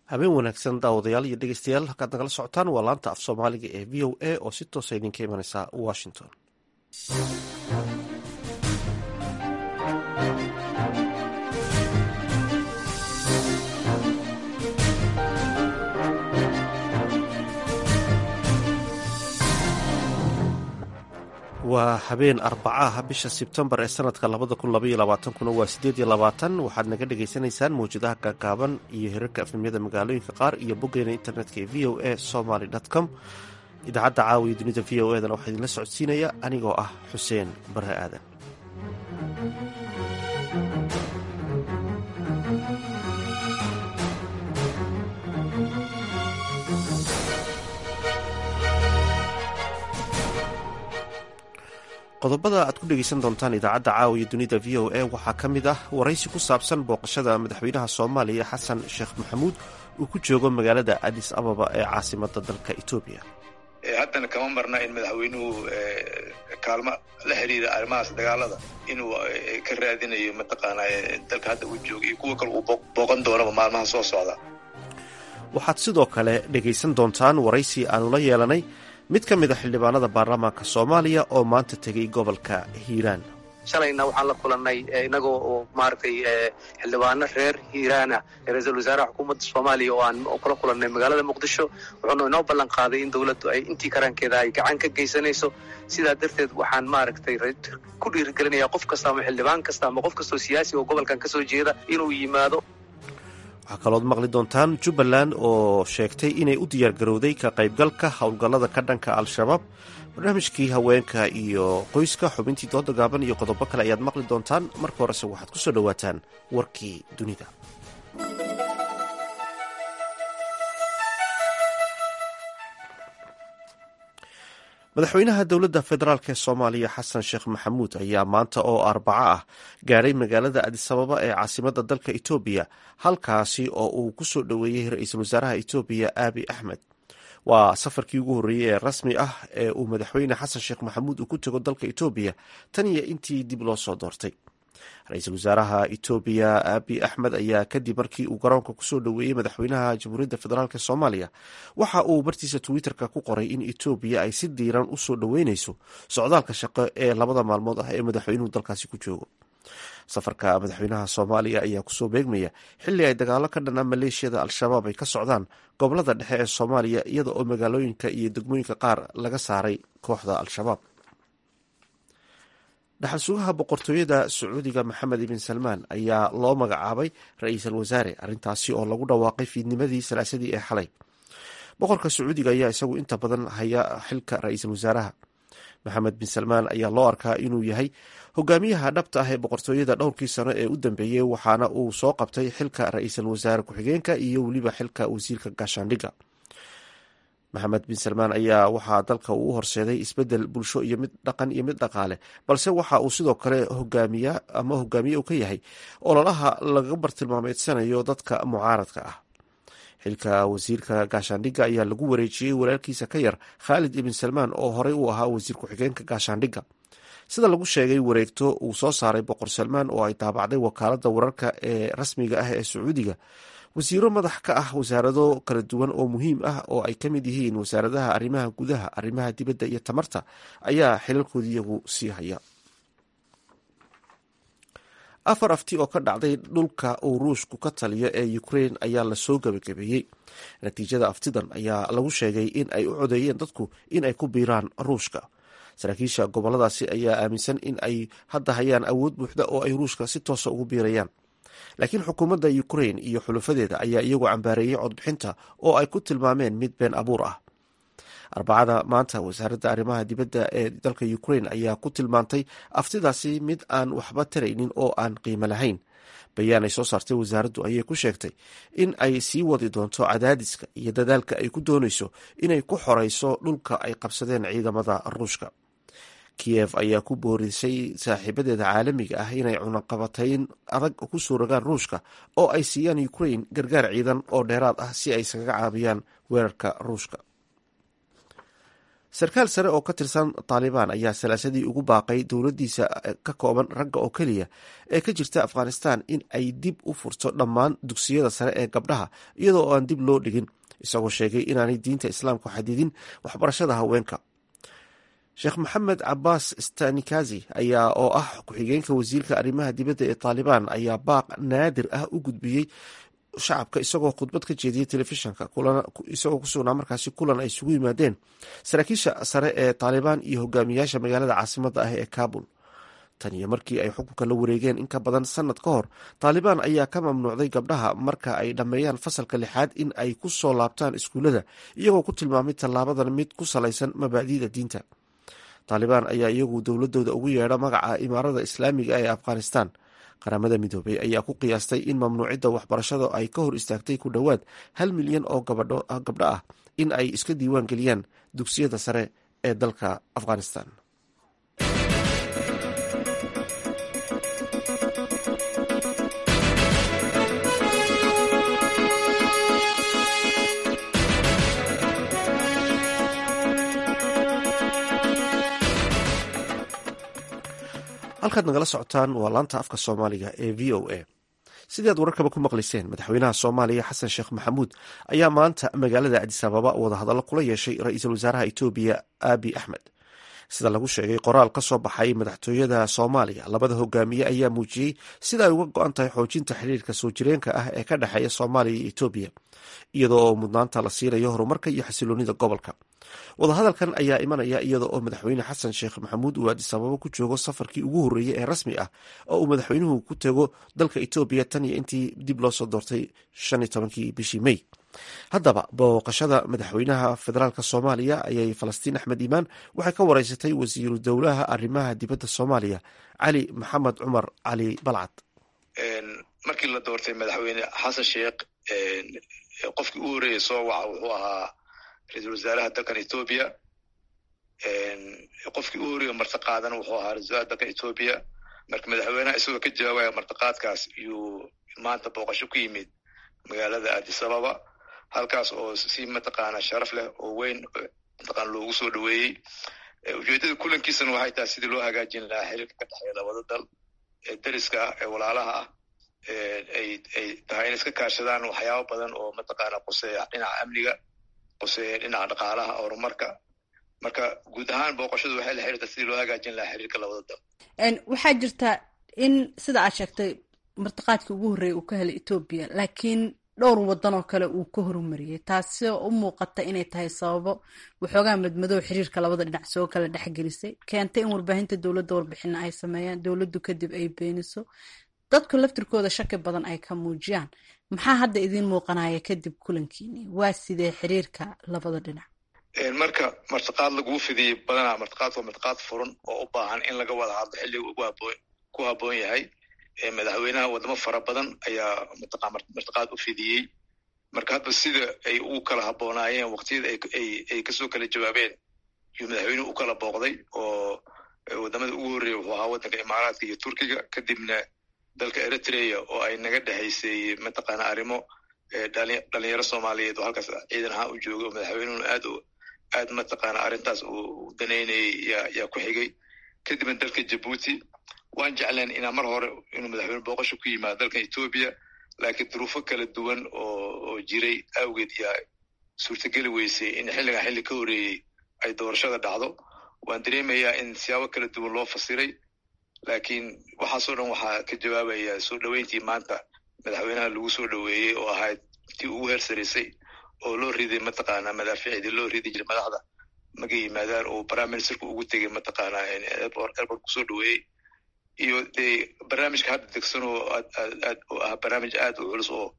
habeen wanaagsan daawadayaal iyo dhegeystayaal halkaad nagala socotaan waa laanta af soomaaliga ee v o a oo si toosa idinka imaneysa washington waa habeen arbacaha bisha sebtembar ee sanadka labada kun labaiyo labaatankuna waa sideed iyo labaatan waxaad naga dhagaysanaysaan mawjadaha gaagaaban iyo hirarka afnimyada magaalooyinka qaar iyo boggeena internetka ee v o a somaly com idaacadda caawiya dunida v o edana waxaa idinla socodsiinaya anigoo ah xuseen bare aadan qodobada aad ku dhegeysan doontaan idaacadda caawiya dunida v o a waxaa ka mid ah waraysi ku saabsan booqashada madaxweynaha soomaaliya xasan sheekh maxamuud uu ku joogo magaalada adis ababa ee caasimada dalka etoobiya haddana kama marna in madaxweynuhu kaalmo la xiriira arrimahaas dagaalada inuu ka raadinayo mataqaanaa dalka hadda uu jooga iyo kuwa kale uu booqan doonaba maalmaha soo socda waxaad sidoo kale dhegaysan doontaan waraysi aanu la yeelanay mid ka mid a xildhibaanada baarlamaanka soomaaliya oo maanta tegay gobolka hiiraan shalayna waxaan la kulannay inagoo oo maaragtay xildhibaano reer hiiraana ra-iisul wasaaraha xukuumadda soomaaliya oo aan kula kulannay magaalada muqdisho wuxuuna inoo ballan qaaday in dowladdu ay intii karankeeda ay gacan ka geysanayso sidaa darteed waxaan maaragtay ku dhiirigelinayaa qof kasta ama xildhibaan kasta ama qof kastoo siyaasi oo gobolkan ka soo jeeda inuu yimaado waxaa kalood maqli doontaan jubbaland oo sheegtay inay u diyaargarowday ka qaybgalka howlgallada ka dhanka al-shabaab barnaamijkii haweenka iyo qoyska xubintii dooda gaaban iyo qodobo kale ayaad maqli doontaan marka horese waxaad ku soo dhowaataan warkii dunida madaxweynaha dowladda federaalk ee soomaaliya xasan sheekh maxamuud ayaa maanta oo arbaco ah gaadhay magaalada adisababa ee caasimada dalka etoobiya halkaasi oo uu ku soo dhoweeyey ra-iisul wasaaraha etoobiya aabi axmed waa safarkii ugu horreeyey ee rasmi ah ee uu madaxweyne xasan sheekh maxamuud uu ku tago dalka etoobiya tan iyo intii dib loo soo doortay ra-iisul wasaaraha etoobiya aabi axmed ayaa kadib markii uu garoonka kusoo dhoweeyey madaxweynaha jamhuuriyadda federaalk soomaaliya waxa uu bartiisa twitterka ku qoray in etoobiya ay si diiran usoo dhoweyneyso socdaalka shaqo ee labada maalmood ah ee madaxweynuhu dalkaasi ku joogo safarka madaxweynaha soomaaliya ayaa kusoo beegmaya xilli ay dagaalo ka dhanaa maleeshiyada al-shabaab ay ka socdaan gobolada dhexe ee soomaaliya iyada oo magaalooyinka iyo degmooyinka qaar laga saaray kooxda al-shabaab dhaxal sugaha boqortooyada sacuudiga maxamed ibn salmaan ayaa loo magacaabay ra-iisul wasaare arrintaasi oo lagu dhawaaqay fiidnimadii salaasadii ee xalay boqorka sacuudiga ayaa isagu inta badan haya xilka ra-iisul wasaaraha maxamed bin salmaan ayaa loo arkaa inuu yahay hogaamiyaha dhabta ah ee boqortooyada dhowrkii sano ee u dambeeyey waxaana uu soo qabtay xilka ra-iisul wasaare ku-xigeenka iyo weliba xilka wasiirka gaashaandhigga maxamed bin salmaan ayaa waxaa dalka uu u horseeday isbedel bulsho iyo mid dhaqan iyo mid dhaqaale balse waxa uu sidoo kale hogaamiya ama hogaamiye uu ka yahay ololaha laga bartilmaameedsanayo dadka mucaaradka ah xilka wasiirka gaashaandhigga ayaa lagu wareejiyey walaalkiisa ka yar khaalid ibn salmaan oo horey u ahaa wasiir ku-xigeenka gaashaandhigga sida lagu sheegay wareegto uu soo saaray boqor salmaan oo ay daabacday wakaalada wararka ee rasmiga ah ee sacuudiga wasiiro madax ka ah wasaarado kala duwan oo muhiim ah oo ay ka mid yihiin wasaaradaha arrimaha gudaha arrimaha dibadda iyo tamarta ayaa xilalkoodi iyagu sii haya afar afti oo ka dhacday dhulka uu ruushku ka taliyo ee ukrain ayaa lasoo gabagabeeyey natiijada aftidan ayaa lagu sheegay in ay u codeeyeen dadku in ay ku biiraan ruushka saraakiisha goboladaasi ayaa aaminsan in ay hadda hayaan awood buuxda oo ay ruushka si toosa ugu biirayaan laakiin xukuumadda ukrain iyo xulufadeeda ayaa iyagu cambaareeyey codbixinta oo ay ku tilmaameen mid been abuur ah arbacada maanta wasaaradda arrimaha dibadda ee dalka ukrain ayaa ku tilmaantay aftidaasi mid aan waxba taraynin oo aan qiimo lahayn bayaan ay soo saartay wasaaraddu ayay ku sheegtay in ay sii wadi doonto cadaadiska iyo dadaalka ay ku doonayso inay ku xoreyso dhulka ay qabsadeen ciidamada ruushka kiyev ayaa ku boorisay saaxiibadeeda caalamiga ah inay cunaqabatayn adag ku soo rogaan ruushka oo ay siiyaan ukrain gargaar ciidan oo dheeraad ah si ay iskaga caabiyaan weerarka ruushka sarkaal sare oo ka tirsan taalibaan ayaa salaasadii ugu baaqay dowladdiisa ka kooban ragga oo keliya ee ka jirta afghanistan in ay dib u furto dhammaan dugsiyada sare ee gabdhaha iyadoo aan dib loo dhigin isagoo sheegay inaanay diinta islaamku xadidin waxbarashada haweenka sheekh maxamed cabaas stanikazi ayaa oo ah ku-xigeenka wasiirka arrimaha dibadda ee taalibaan ayaa baaq naadir ah u gudbiyey shacabka isagoo khudbad ka jeediyey telefishinka isagoo ku sugnaa markaasi kulan ay isugu yimaadeen saraakiisha sare ee taalibaan iyo hogaamiyaasha magaalada caasimadda ah ee kabul tan iyo markii ay xukunka la wareegeen in ka badan sanad ka hor taalibaan ayaa ka mamnuucday gabdhaha marka ay dhammeeyaan fasalka lixaad in ay ku soo laabtaan iskuullada iyagoo ku tilmaamay tallaabadan mid ku salaysan mabaadi'da diinta taalibaan ayaa iyagu dowladooda ugu yeedha magaca imaarada islaamiga ee afghanistan qaramada midoobey ayaa ku qiyaastay in mamnuucidda waxbarashada ay ka hor istaagtay ku dhowaad hal milyan oo gabdho ah in ay iska diiwaan geliyaan dugsiyada sare ee dalka afghanistan halkaad nagala socotaan waa laanta afka soomaaliga ee v o a sidii aad wararkaba ku maqlayseen madaxweynaha soomaaliya xasan sheekh maxamuud ayaa maanta magaalada adis ababa wadahadallo kula yeeshay ra-iisul wasaaraha etoobiya abi axmed sida lagu sheegay qoraal ka soo baxay madaxtooyada soomaaliya labada hogaamiye ayaa muujiyey sida ay uga go-an tahay xoojinta xiriirka soo jireenka ah ee ka dhexeeya soomaaliya iyo etoobiya iyadoo oo mudnaanta la siinayo horumarka iyo xasiloonida gobolka wadahadalkan ayaa imanaya iyada oo madaxweyne xasan sheekh maxamuud uu adis ababa ku joogo safarkii ugu horreeyey ee rasmi ah oo uu madaxweynuhu ku tego dalka etoobiya tan iyo intii dib loo soo doortay shan iyo tobankii bishii mey haddaba booqashada madaxweynaha federaalk soomaaliya ayay falastiin axmed iimaan waxay ka wareysatay wasiiru dowlaha arrimaha dibadda soomaaliya cali maxamed cumar cali balcad markii la doortay madaxweyne xasan sheekh qofkii u horreeyey soo waca wuxuu ahaa ra-iisul wasaaraha dalkan etoobiya qofkii u horreeye martiqaadana wuxuu ahaa ra-isul wasaaraha dalkan etoobiya marka madaxweynaha isagoo ka jawaabaya martiqaadkaas iyuu maanta booqasho ku yimid magaalada addis ababa halkaas oo si mataqaana sharaf leh oo weyn mataqaana loogu soo dhoweeyey ujeeddada kulankiisana waxay tahay sidii loo hagaajin lahaa xiriirka ka dhexeeya labada dal ee dariska ah ee walaalaha ah ay ay tahay inay iska kaashadaan waxyaabo badan oo mataqaana quseeya dhinaca amniga quseeya dhinaca dhaqaalaha horumarka marka guud ahaan booqashadu waxay la xiriirtaa sidii loo hagaajin lahaa xiriirka labada dal waxaa jirta in sida aad sheegtay martiqaadkii ugu horreeyay uu ka helay etoobiya laakiin dhowr waddan oo kale uu ka horumariyey taasi u muuqata inay tahay sababo waxoogaa madmadow xiriirka labada dhinac soo kala dhexgelisay keentay in warbaahinta dowladda warbixina ay sameeyaan dowladdu kadib ay beeniso dadku laftirkooda shaki badan ay ka muujiyaan maxaa hadda idiin muuqanaya kadib kulankiini waa sidee xiriirka labada dhinac marka martiqaad laguu fidiyey badanaa martiqaad waa martiqaad furan oo u baahan in laga wada hadlo xilliga ugu haboon ku habboon yahay madaxweynaha wadamo fara badan ayaa martiqaad u fidiyey marka hadba sida ay ugu kala habboonaayeen waqtiyada ay kasoo kala jawaabeen yuu madaxweynuhu u kala booqday oo wadamada ugu horreeya wuxuu ahaa waddanka imaaraadka iyo turkiga kadibna dalka eritrea oo ay naga dhexaysay mataqaana arrimo dhalinyaro soomaaliyeed oo halkaas ciidan ahaan u joogay oo madaxweynuhuna aad aad mataqaana arrintaas uu danaynayay yaa ku xigay kadibna dalka jabuuti waan jecleen inaa mar hore inuu madaxweyne booqasho ku yimaado dalkan etoobiya laakiin duruufo kala duwan oo jiray awgeed yaa suurtageli weysay in xilligan xilli ka horreeyey ay doorashada dhacdo waan dareemayaa in siyaabo kala duwan loo fasiray laakiin waxaasoo dhan waxaa ka jawaabaya soo dhoweyntii maanta madaxweynaha lagu soo dhoweeyey oo ahayd tii ugu heersaraysay oo loo riday mataqaana madaaficdii loo ridi jiray madaxda maga yimaadaan oo prime ministerku ugu tegay mataqaana airport kusoo dhoweeyey iyo dee barnaamijka hadda degsan oo aad oo ah barnaamij aad u culus oo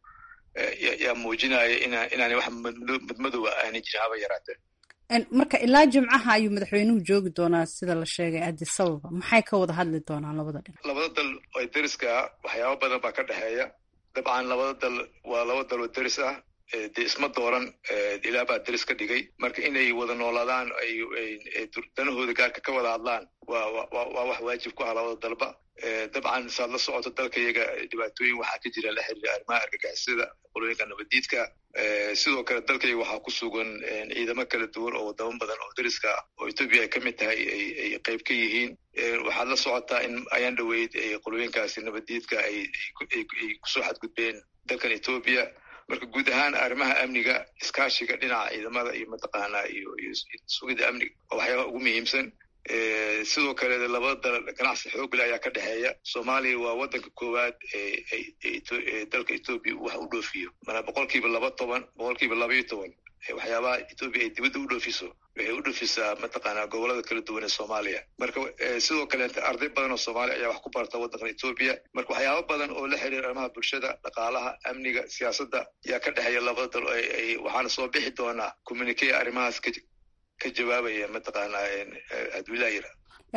yaa muujinaya ina inaanay wax madmadowa aanay jirin haba yaraatee marka ilaa jimcaha ayuu madaxweynuhu joogi doonaa sida la sheegay addis ababa maxay ka wada hadli doonaan labada dhinac labada dal oo deriska waxyaaba badan baa ka dhexeeya dabcan labada dal waa laba dal oo deris ah dee isma dooran ilaa baa deris ka dhigay marka inay wada noolaadaan ay danahooda gaarka ka wada hadlaan waa waa wax waajib ku ah labada dalba dabcan saad la socoto dalka iyaga dhibaatooyin waxaa ka jira la xiriira arrimaha argagixisada qolooyinka nabadiidka sidoo kale dalkayga waxaa ku sugan ciidamo kala duwan oo wadamo badan oo dariska ah oo etoobiya ay ka mid tahay ay qayb ka yihiin waxaad la socotaa in ayaan dhoweyd qolooyinkaasi nabaddiidka ay kusoo xadgudbeen dalkan etoobiya marka guud ahaan arrimaha amniga iskaashiga dhinaca ciidamada iyo mataqaanaa iyo sugida amniga oo waxyaabaha ugu muhiimsan sidoo kale labada dal ganacsi xoogle ayaa ka dhexeeya soomaaliya waa waddanka koowaad ee dalka etoobiya wax u dhoofiyo mana boqolkiiba laba toban boqolkiiba laba iyo toban waxyaabaha etoobiya ay dibadda u dhoofiso waxay u dhoofisaa mataqaanaa gobolada kala duwan ee soomaaliya marka sidoo kaleete arday badan oo soomaaliya ayaa wax ku barta waddankan etoobiya marka waxyaaba badan oo la xiriira arrimaha bulshada dhaqaalaha amniga siyaasadda ayaa ka dhexeeya labada dal waxaana soo bixi doonaa communicate arrimahaas ka jawaabaya mataqaanaa adwilaayira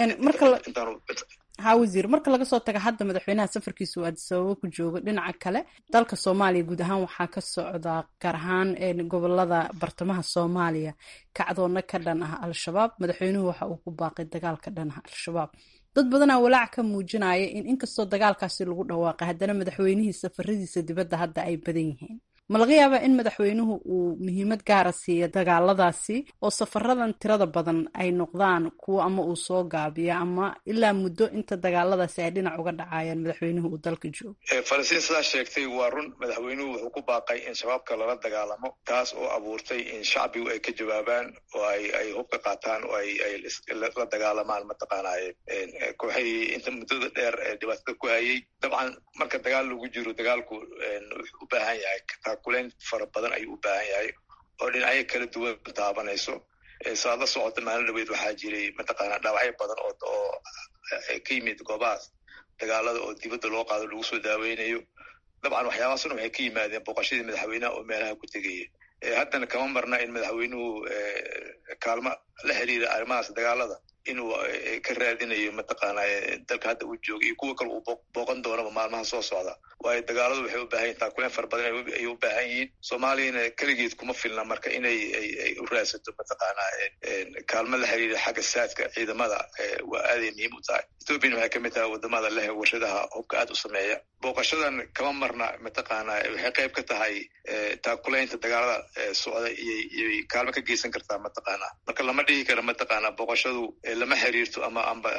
ha wasiir marka laga soo taga hadda madaxweynaha safarkiisa uu addis ababa ku joogo dhinaca kale dalka soomaaliya guud ahaan waxaa ka socdaa gaar ahaan gobolada bartamaha soomaaliya kacdoonna ka dhan ah al-shabaab madaxweynuhu waxa uu ku baaqay dagaal ka dhan ah al-shabaab dad badanaa walaac ka muujinaya in inkastoo dagaalkaasi lagu dhawaaqay haddana madaxweynihii safaradiisa dibadda hadda ay badan yihiin ma laga yaabaa in madaxweynuhu uu muhiimad gaara siiya dagaaladaasi oo safaradan tirada badan ay noqdaan kuwo ama uu soo gaabiyo ama ilaa muddo inta dagaaladaasi ay dhinac uga dhacayaan madaxweynuhu uu dalka joogo falastiin sidaa sheegtay waa run madaxweynuhu wuxuu ku baaqay in shabaabka lala dagaalamo taas oo abuurtay in shacbigu ay ka jawaabaan oo ay ay hubka qaataan oo ay ay la dagaalamaan mataqaanaaye kooxahii inta muddada dheer ee dhibaatada ku hayay dabcan marka dagaal lagu jiro dagaalku wuxuu u baahan yahay kuleyn fara badan ayuu u baahan yahay oo dhinacyo kala duwan taabanayso saad la socota maalin dhaweyd waxaa jiray mataqaanaa dhaawacyo badan oo oo ka yimid goobahaas dagaalada oo dibadda loo qaado lagu soo daaweynayo dabcan waxyaabahaasuna waxay ka yimaadeen booqashadii madaxweynaha oo meelaha ku tegaya haddana kama marna in madaxweynuhu kaalmo la xiriira arrimahaas dagaalada inuu ka raadinayo mataqaanaa dalka hadda uu jooga iyo kuwa kale uu booqan doonaba maalmaha soo socda waayo dagaaladu waxay u baahan yihin taakuleen fara badan ayay u baahan yihiin soomaaliyana keligeed kuma filna marka inay ay u raadsato mataqaanaa kaalmo la xiriira xagga saadka ciidamada waa aaday muhiim u tahay ethoopiana waxay kamid tahay wadamada leh warshadaha hubka aad u sameeya booqashadan kama marna mataqaanaa waxay qayb ka tahay taakulaynta dagaalada socda iyoiyoy kaalmo ka geysan kartaa mataqaanaa marka lama dhihi karo mataqaanaa booqashadu lama xiriirto ama amba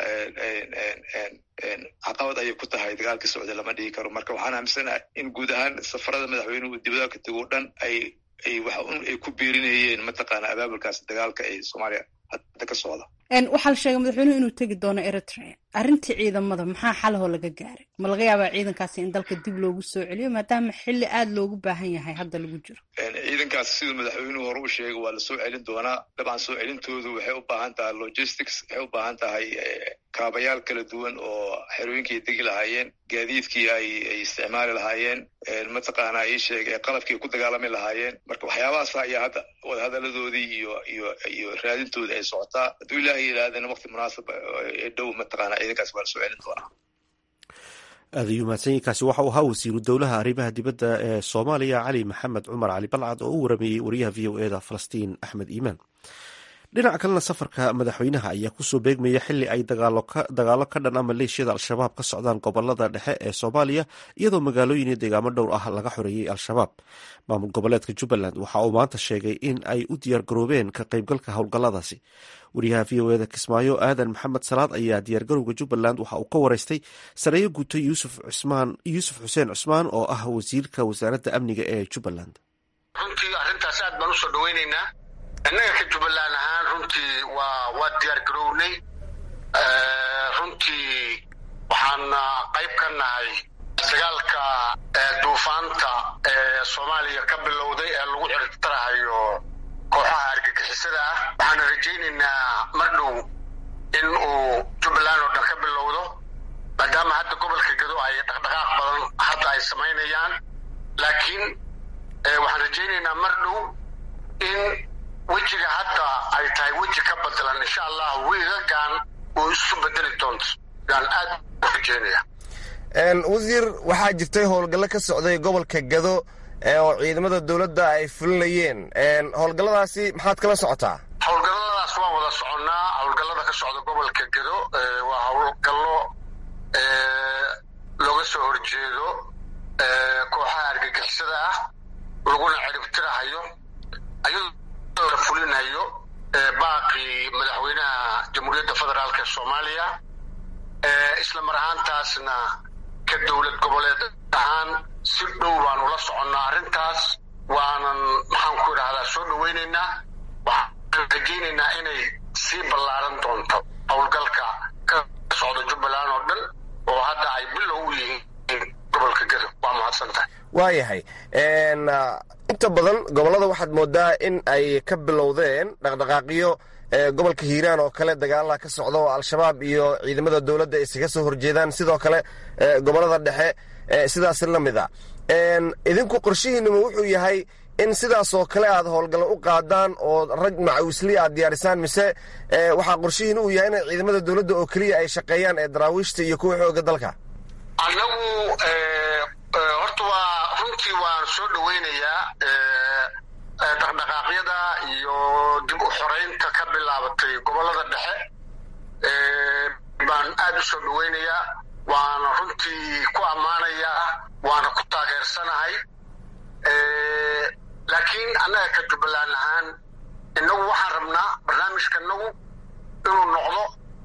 caqabad ayay ku tahay dagaalka socda lama dhihi karo marka waxaan aaminsanahay in guud ahaan safarada madaxweynuhu dibadaha ka tego dhan ay ay wax un ay ku biirinayeen mataqaanaa abaabulkaas dagaalka ee soomaaliya hadda ka socda waxaa la sheegay madaxweynuhu inuu tegi doono eritrea arrintii ciidamada maxaa xalahoo laga gaaray ma laga yaabaa ciidankaasi in dalka dib loogu soo celiyo maadaama xilli aada loogu baahan yahay hadda lagu jiro ciidankaas siduu madaxweynuhu hore u sheegay waa lasoo celin doonaa dabcan soo celintoodu waxay u baahan tahay logistics waxay u baahan tahay kaabayaal kala duwan oo xerooyinkii degi lahaayeen gaadiidkii ay ay isticmaali lahaayeen mataqaanaa ii sheegay qalabkii ay ku dagaalami lahaayeen marka waxyaabahaas ayaa hadda wadahadaladoodii iyo iyo iyo raadintooda ay socotaa hadduu ilaahay yidhaahdana waqti munaasab ee dhow mataqaanaa ciidankaas waa lasoo celin doonaa aada ayuu mahadsanyiinkaasi waxa uu ahaa wasiiru dowlaha arrimaha dibadda ee soomaaliya cali maxamed cumar cali balcad oo u warameeyey wariyaha v o eda falastiin axmed iimaan dhinaca kalena safarka madaxweynaha ayaa kusoo beegmaya xili ay dagaalo ka dhan a maleeshiyada al-shabaab ka socdaan gobolada dhexe ee soomaaliya iyadoo magaalooyin iyo deegaamo dhowr ah laga xoreeyey al-shabaab maamul goboleedka jubbaland waxa uu maanta sheegay in ay u diyaargaroobeen ka qaybgalka howlgalladaasi wariyaha v o eda kismaayo aadan maxamed salaad ayaa diyaargarowga jubbaland waxa uu ka wareystay sareeyo guuto yuusuf xuseen cusmaan oo ah wasiirka wasaaradda amniga ee jubbaland runtii arrintaas aad baan usoo dhaweyneynaa innaga ka jubbaland ahaan runtii waa waa diyaar garownay runtii waxaana qayb ka nahay dagaalka duufaanta ee soomaaliya ka bilowday ee lagu ciribtarahayo kooxaha argagixisada ah waxaana rajaynaynaa mar dhow in uu jubbaland oo dhan ka bilowdo maadaama hadda gobolka gado ay dhaqdhaqaaq badan hadda ay samaynayaan laakiin waxaan rajaynaynaa mar dhow in wejiga hadda ay tahay weji ka badalan insha allah wiigagan uu isu bedeli doonto yaan aad u rajeynaya wasiir waxaa jirtay howlgallo ka socday gobolka gado oo ciidamada dowladda ay fulinayeen howlgalladaasi maxaad kala socotaa howlgalladaas waan wada soconnaa howlgallada ka socda gobolka gado waa howlgallo looga soo horjeedo kooxaha argagixisada ah laguna ciribtirahayo ayadoo la fulinayo baaqii madaxweynaha jamhuuriyadda federaalk ee soomaaliya isla mar ahaantaasna ka dowlad goboleed ahaan si dhow baanu la soconnaa arrintaas waanan maxaan ku idhahdaa soo dhoweynaynaa waxaan rajaynaynaa inay sii ballaaran doonto howlgalka ka socda jubbaland oo dhan oo hadda ay bilow u yihiin gobolka gado waa mahadsantahay waayahay inta badan gobollada waxaad moodaa in ay ka bilowdeen dhaqdhaqaaqyo gobolka hiiraan oo kale dagaalaha ka socda oo al-shabaab iyo ciidamada dowladda isaga soo horjeedaan sidoo kale gobollada dhexe sidaas la mid a idinku qorshihiinuma wuxuu yahay in sidaas oo kale aad howlgallo u qaadaan oo rag macawisli aad diyaarisaan mise waxaa qorshihiin uu yahay in ciidamada dowladda oo keliya ay shaqeeyaan ee daraawiishta iyo kuwa xooga dalka annagu horta waa runtii waan soo dhoweynayaa dhaqdhaqaaqyada iyo dib u xoreynta ka bilaabatay gobollada dhexe baan aad u soo dhoweynayaa waana runtii ku ammaanayaa waana ku taageersanahay laakiin annaga ka jubbaland ahaan innagu waxaan rabnaa barnaamijka inagu inuu noqdo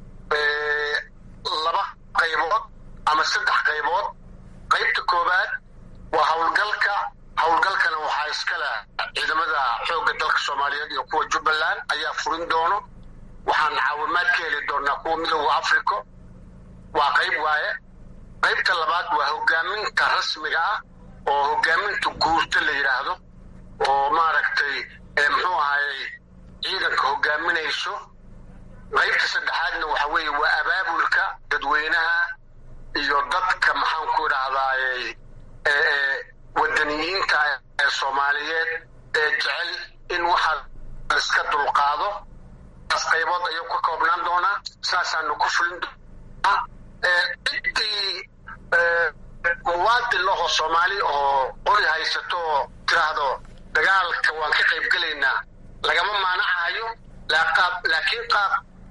laba qaybood ama saddex qaybood qaybta koowaad waa howlgalka howlgalkana waxaa iskale ciidamada xoogga dalka soomaaliyeed iyo kuwa jubbaland ayaa furin doono waxaan caawimaad ka heli doonaa kuwa midooda africa waa qayb waaye qaybta labaad waa hogaaminta rasmiga ah oo hogaaminta guurta la yidhaahdo oo maaragtay muxuu ahayey ciidanka hogaaminayso qaybta saddexaadna waxa weeye waa abaabulka dadweynaha iyo dadka maxaan ku idhahdaayey wadaniyiinta ee soomaaliyeed ee jecel in waxa iska dulqaado taas qaybood ayuu ka koobnaan doonaa saasaanu ku fulin doonaa ciddii muwaadin lahoo soomaali oo qori haysato oo tiraahdo dagaalka waan ka qayb gelaynaa lagama maanacahayo laakiin qaab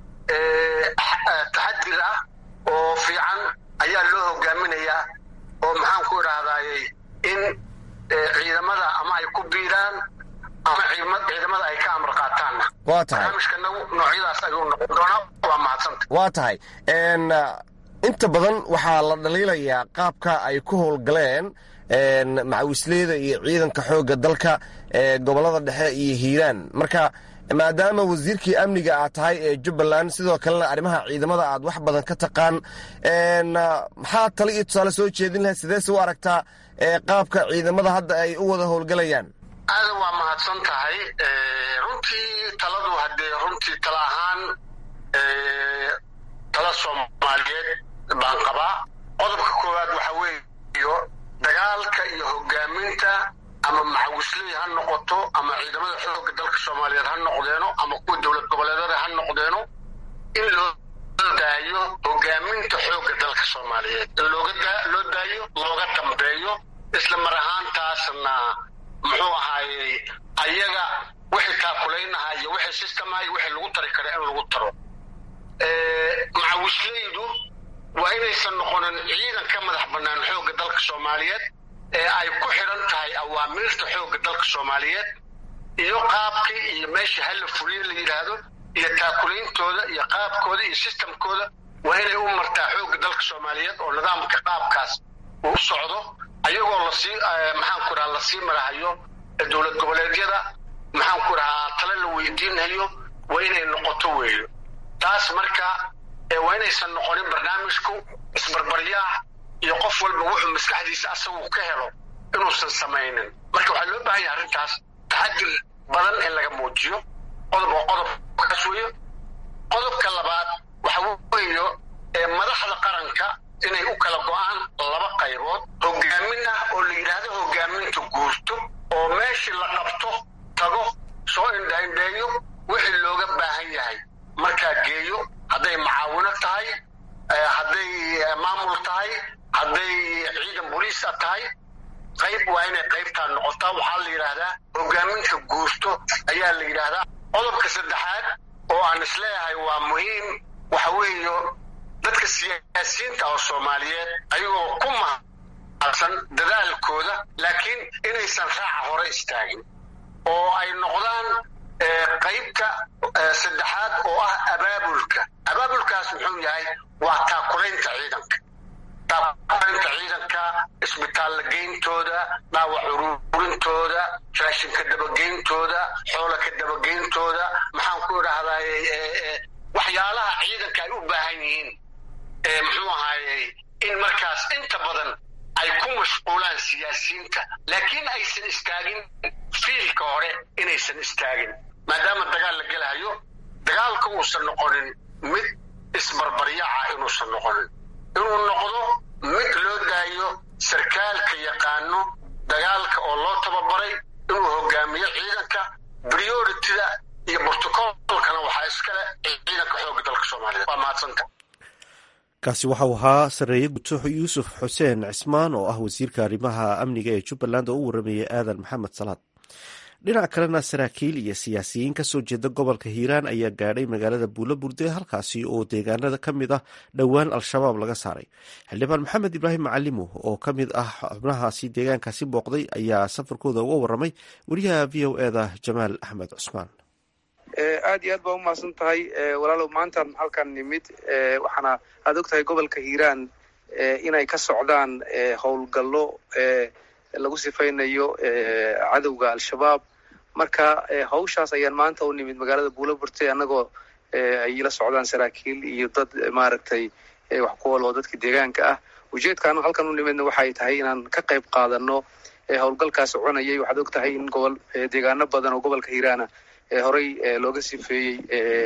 taxadir ah oo fiican ayaa loo hogaaminayaa oo maxaan ku idhahdaayey in ciidamada ama ay ku biiraan ama ciidamada ay ka amar qaataanna waa tahay barnaamijkanagu noocyadaas ayuu noqon doonaa waa mahadsanta waa tahay inta badan waxaa la dhaliilayaa qaabka ay ku howlgaleen macawisleyda iyo ciidanka xoogga dalka ee gobollada dhexe iyo hiiraan marka maadaama wasiirkii amniga aad tahay ee jubbaland sidoo kalena arrimaha ciidamada aad wax badan ka taqaan maxaa tale iyo tusaale soo jeedin lahayd sideese u aragtaa qaabka ciidamada hadda ay u wada howlgalayaan aadan waa mahadsan tahay runtii taladu haddee runtii tala ahaan tala soomaaliyeed baan qabaa qodobka koowaad waxa weeyo dagaalka iyo hogaaminta ama macawisley ha noqoto ama ciidamada xoogga dalka soomaaliyeed ha noqdeeno ama kuwa dowlad goboleedada ha noqdeeno in loo daayo hogaaminta xoogga dalka soomaaliyeed in loo daayo looga dambeeyo isla mar ahaantaasna muxuu ahaayey ayaga wixii taakulaynaha iyo wixii sistemaha iyo wixii lagu tari kara in lagu taro macawisleydu waa inaysan noqonin ciidan ka madax bannaan xoogga dalka soomaaliyeed ee ay ku xidhan tahay awaamiirta xoogga dalka soomaaliyeed iyo qaabkii iyo meesha hala fuliye la yidhaahdo iyo taakulaintooda iyo qaabkooda iyo sistamkooda waa inay u martaa xoogga dalka soomaaliyeed oo nidaamka qaabkaas uu socdo ayagoo lasii maxaan ku dhaha lasii marahayo dowlad goboleedyada maxaan ku dhahaa tale la weydiinayo waa inay noqoto weeyo taas marka waa inaysan noqonin barnaamijku isbarbaryaax iyo qof walba wuxuu maskaxdiisa asagu ka helo inuusan samaynin marka waxaa loo baahan yahay arrintaas taxadir badan in laga muujiyo qodob oo qodobkaas weeyo qodobka labaad waxa weeyo madaxda qaranka inay u kala go-aan laba qaybood hogaamin ah oo la yidhaahdo hogaaminta guurto oo meeshii la qabto tago soo indhaindheeyo wixii looga baahan yahay markaa geeyo hadday macaawino tahay hadday maamul tahay hadday ciidan boliisa tahay qayb waa inay qaybtaa noqotaa waxaa la yidhaahdaa hogaaminta guurto ayaa la yidhaahdaa qodobka saddexaad oo aan isleeyahay waa muhiim waxa weeyo dadka siyaasiyiinta oo soomaaliyeed ayagoo ku mahadsan mahadsan dadaalkooda laakiin inaysan raaca hore istaagin oo ay noqdaan qaybta saddexaad oo ah abaabulka abaabulkaas muxuu yahay waa taakulaynta ciidanka taakulaynta ciidanka isbitaalla geyntooda dhaawac ururintooda raashinka dabageyntooda xoola ka dabageyntooda maxaan ku idhaahdaay waxyaalaha ciidanka ay u baahan yihiin muxuu ahaayey in markaas inta badan ay ku mashquulaan siyaasiyiinta laakiin aysan istaagin fiilka hore inaysan istaagin maadaama dagaal la gelahayo dagaalka uusan noqonin mid isbarbaryaca inuusan noqonin inuu noqdo mid loo daayo sarkaalka yaqaano dagaalka oo loo tababaray inuu hogaamiyo ciidanka priorityda iyo brotocolkana waxaa iskale ciidanka xoogga dalka soomaaliyeed waa mahadsanta kaasi waxau ahaa sareeye gutooxo yuusuf xuseen cismaan oo ah wasiirka arrimaha amniga ee jubbaland oo u waramayay aadan maxamed salaad dhinac kalena saraakiil iyo siyaasiyiin kasoo jeeda gobolka hiiraan ayaa gaadhay magaalada buulo burde halkaasi oo deegaanada ka mid ah dhowaan al-shabaab laga saaray xildhibaan maxamed ibraahim macalimo oo ka mid ah xubnahaasi deegaankaasi booqday ayaa safarkooda uga waramay wariyaha v o eda jamaal axmed cusmaan aad iyo aad baa umahadsan tahay walaalow maantan halkan nimid waxaana aad og tahay gobolka hiiraan inay ka socdaan howlgallo lagu sifaynayo cadowga al-shabaab marka hawshaas ayaan maanta u nimid magaalada buulo burte annagoo ay la socdaan saraakiil iyo dad maaragtay wax ku wal oo dadka deegaanka ah ujeedkaanu halkan u nimidna waxay tahay inaan ka qayb qaadano howlgalkaas soconayay waxaad og tahay in gobol deegaano badan oo gobolka hiiraana horey looga sifeeyey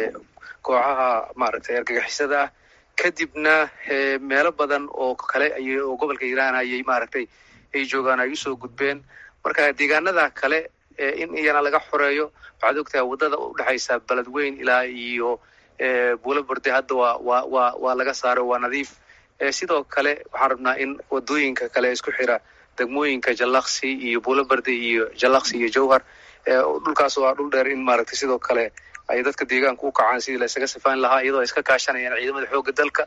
kooxaha maaragtay argagixisada ah kadibna meelo badan oo kale oo gobolka hiiraan ayay maaragtay ay joogaan ay usoo gudbeen marka deegaanada kale in iyana laga xoreeyo waxaad ogtahay waddada udhexaysa beledweyn ilaa iyo buulo burde hadda waa waa waa waa laga saaro waa nadiif sidoo kale waxaan rabnaa in wadooyinka kale isku xira degmooyinka jallaqsi iyo buulo berde iyo jallaqsi iyo jowhar dhulkaas waa dhul dheer in maaragtay sidoo kale ay dadka deegaanka u kacaan sidii la isaga sifaan lahaa iyadoo ay iska kaashanayaan ciidamada xoogga dalka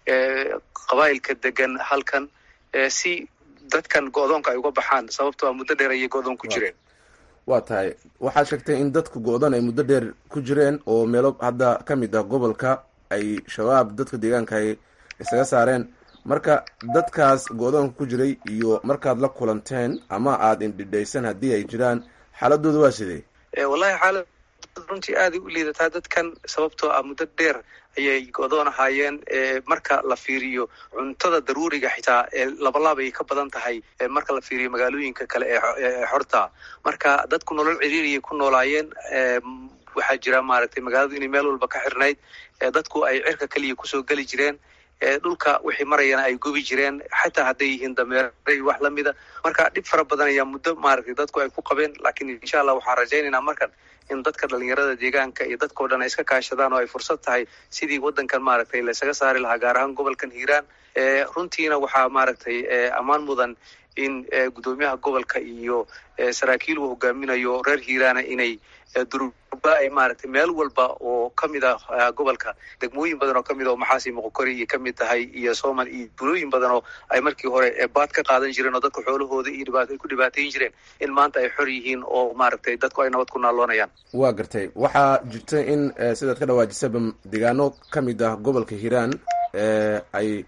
qabaa'ilka degan halkan si dadkan go-doonka ay uga baxaan sababto a muddo dheer ayay go-doon ku jireen waa tahay waxaad sheegtay in dadka go-doon ay muddo dheer ku jireen oo meelo hadda ka mid ah gobolka ay shabaab dadka deegaanka ay isaga saareen marka dadkaas go-doonka ku jiray iyo markaad la kulanteen ama aada indhidhaysan haddii ay jiraan xaaladooda waa sidee wallahi xaalad runtii aaday u liidataa dadkan sababtoo ah muddo dheer ayay go-doon ahaayeen marka la fiiriyo cuntada daruuriga xitaa ee labalaab ay ka badan tahay marka la fiiriyo magaalooyinka kale ee xorta marka dadku nolol ciriiriyay ku noolaayeen waxaa jira maaragtay magaaladu inay meel walba ka xirnayd dadku ay cirka keliya kusoo geli jireen dhulka wixii marayana ay gubi jireen xataa hadday yihiin dameeray wax lamida marka dhib fara badan ayaa muddo maaragtay dadku ay ku qabeen laakiin insha allah waxaan rajaynaynaa markan in dadka dhalinyarada deegaanka iyo dadkao dhan ay iska kaashadaan oo ay fursad tahay sidii waddankan maaragtay la isaga saari lahaa gaar ahaan gobolkan hiiraan runtiina waxaa maaragtay ammaan mudan in guddoomiyaha gobolka iyo saraakiil uu hogaaminayo reer hiiraana inay durba ay maaragtay meel walba oo ka mid ah gobolka degmooyin badan oo kamid a oo maxaasi moqokori iyo kamid tahay iyo somal iyo bulooyin badan oo ay markii hore baad ka qaadan jireen oo dadka xoolahooda iyo dhibaat ay ku dhibaatayn jireen in maanta ay xor yihiin oo maaragtay dadku ay nabad ku naaloonayaan waa gartay waxaa jirta in sidaad ka dhawaajisaba deegaano ka mid ah gobolka hiiraan ay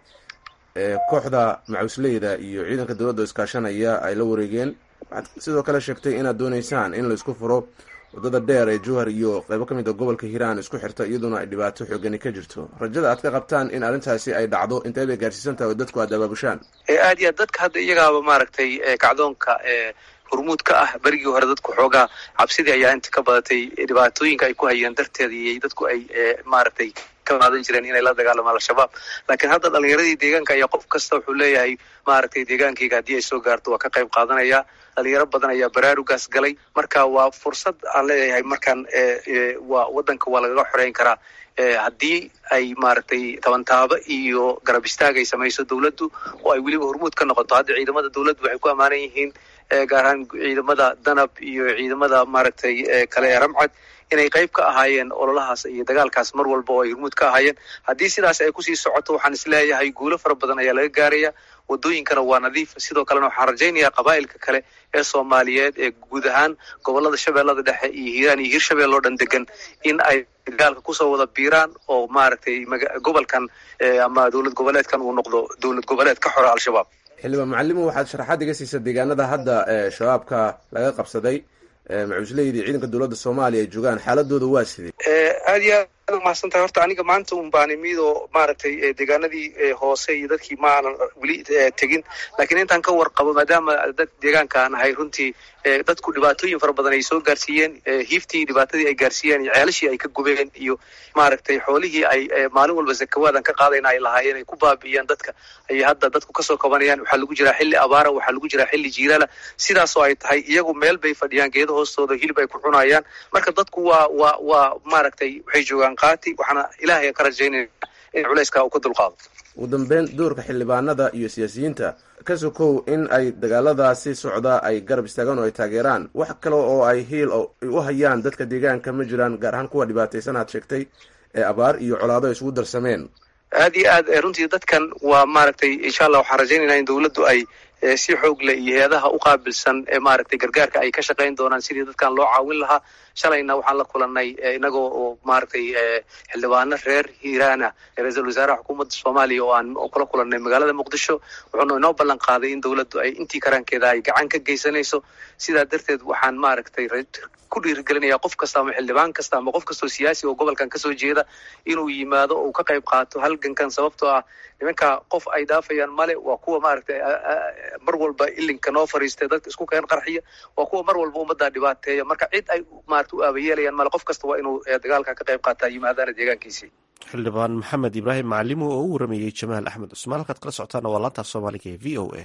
kooxda macusleyda iyo ciidanka dowladda iskaashanaya ay la wareegeen waxaad sidoo kale sheegtay inaad dooneysaan in la isku furo waddada dheer ee jowhar iyo qaybo ka mid a gobolka hiiraan isku xirta iyaduna ay dhibaato xoogani ka jirto rajada aad ka qabtaan in arrintaasi ay dhacdo intee bay gaarsiisan tahay oo dadku aad abaabushaan aad iyo aad dadka hadda iyagaaba maaragtay kacdoonka hormuud ka ah berigii hore dadku xoogaa cabsidii ayaa inta ka badatay dhibaatooyinka ay ku hayeen darteeda iyo dadku ay maaragtay ka qaadan jireen inay la dagaalamaan al-shabaab laakiin hadda dhalinyaradii deegaanka ayaa qof kasta wuxuu leeyahay maaragtay deegaankayga haddii ay soo gaarto waa ka qayb qaadanaya dhalinyaro badan ayaa baraarugaas galay marka waa fursad aan leeyahay markaan waa waddanka waa lagaga xoreyn karaa haddii ay maaragtay tabantaabo iyo garab istaag ay samayso dowladdu oo ay weliba hormuud ka noqoto hadda ciidamada dowladdu waxay ku ammaanan yihiin gaar ahaan ciidamada danab iyo ciidamada maaragtay kale ee ramcad inay qayb ka ahaayeen ololahaas iyo dagaalkaas mar walba oo ay hormuud ka ahaayeen haddii sidaas ay kusii socoto waxaan isleeyahay guulo fara badan ayaa laga gaaraya wadooyinkana waa nadiif sidoo kalena waxaan rajaynayaa qabaa'ilka kale ee soomaaliyeed ee guud ahaan gobolada shabeellada dhexe iyo hiiraan iyo hiirshabelle oo dhan degan in ay dagaalka kusoo wada biiraan oo maaragtay gobolkan ama dowlad goboleedkan uu noqdo dowlad goboleed ka xora al-shabaab xildhibaan macalimo waxaad sharaxaad iga siisa deegaanada hadda shabaabka laga qabsaday macuusleyda ciidanka dowladda soomaaliya ay joogaan xaaladooda waa sidee aad iyo aad umahadsan tahay horta aniga maanta un baan imid oo maaragtay deegaanadii hoose iyo dadkii ma aanan weli tegin laakiin intaan ka warqabo maadaama dad deegaanka aan ahay runtii dadku dhibaatooyin fara badan ay soo gaarsiiyeen hiiftii dhibaatadii ay gaarsiiyeen iyo ceelashii ay ka gubeen iyo maaragtay xoolihii ay maalin walba zakawaadan ka qaadayna ay lahaayeen ay ku baabi'iyeen dadka ayay hadda dadku kasoo kabanayaan waxaa lagu jiraa xilli abaara waxaa lagu jiraa xilli jiilaala sidaasoo ay tahay iyagu meel bay fadhiyaan geeda hoostooda hilib ay ku cunayaan marka dadku waa waa waa maaragtay waxay joogaan qaati waxaana ilaahay ka rajaynaya in culayska uu ka dulqaado ugu dambeyn doorka xildhibaanada iyo siyaasiyiinta ka sokow in ay dagaaladaasi socda ay garab istaagaan oo ay taageeraan wax kale oo ay hiil u hayaan dadka deegaanka ma jiraan gaar ahaan kuwa dhibaataysan aad sheegtay ee abaar iyo colaado ay isugu darsameen aad iyo aad runtii dadkan waa maaragtay insha allah waxaan rajaynaynaa in dowladdu ay si xoog leh iyo hay-adaha u qaabilsan ee maaragtay gargaarka ay ka shaqayn doonaan sidii dadkan loo caawin lahaa shalayna waxaan la kulanay inagoo oo maaragtay xildhibaano reer hiiraana ra-iisul wasaaraha xukuumadda soomaaliya oo aan kula kulanay magaalada muqdisho wuxuuna inoo ballan qaaday in dowladdu ay intii karaankeeda ay gacan ka geysanayso sidaa darteed waxaan maaragtay ku dhiirigelinayaa qof kasta ama xildhibaan kasta ama qof kastoo siyaasi oo gobolkan kasoo jeeda inuu yimaado oo uu ka qayb qaato halgankan sababtoo ah nimanka qof ay dhaafayaan male waa kuwa maaragtay mar walba ilinka noo fariistay dadka isku keen qarxiya waa kuwa mar walba ummaddaa dhibaateeya marka cid ay maarata u aabayeelayaan male qof kasta waa inuu dagaalka ka qayb qaataa yimaadaana deegaankiisii xildhibaan maxamed ibraahim macalimo oo u warameeyey jamaal axmed cusmaan halkaad kala socotaana waa laantaaf soomaaliga ee v o a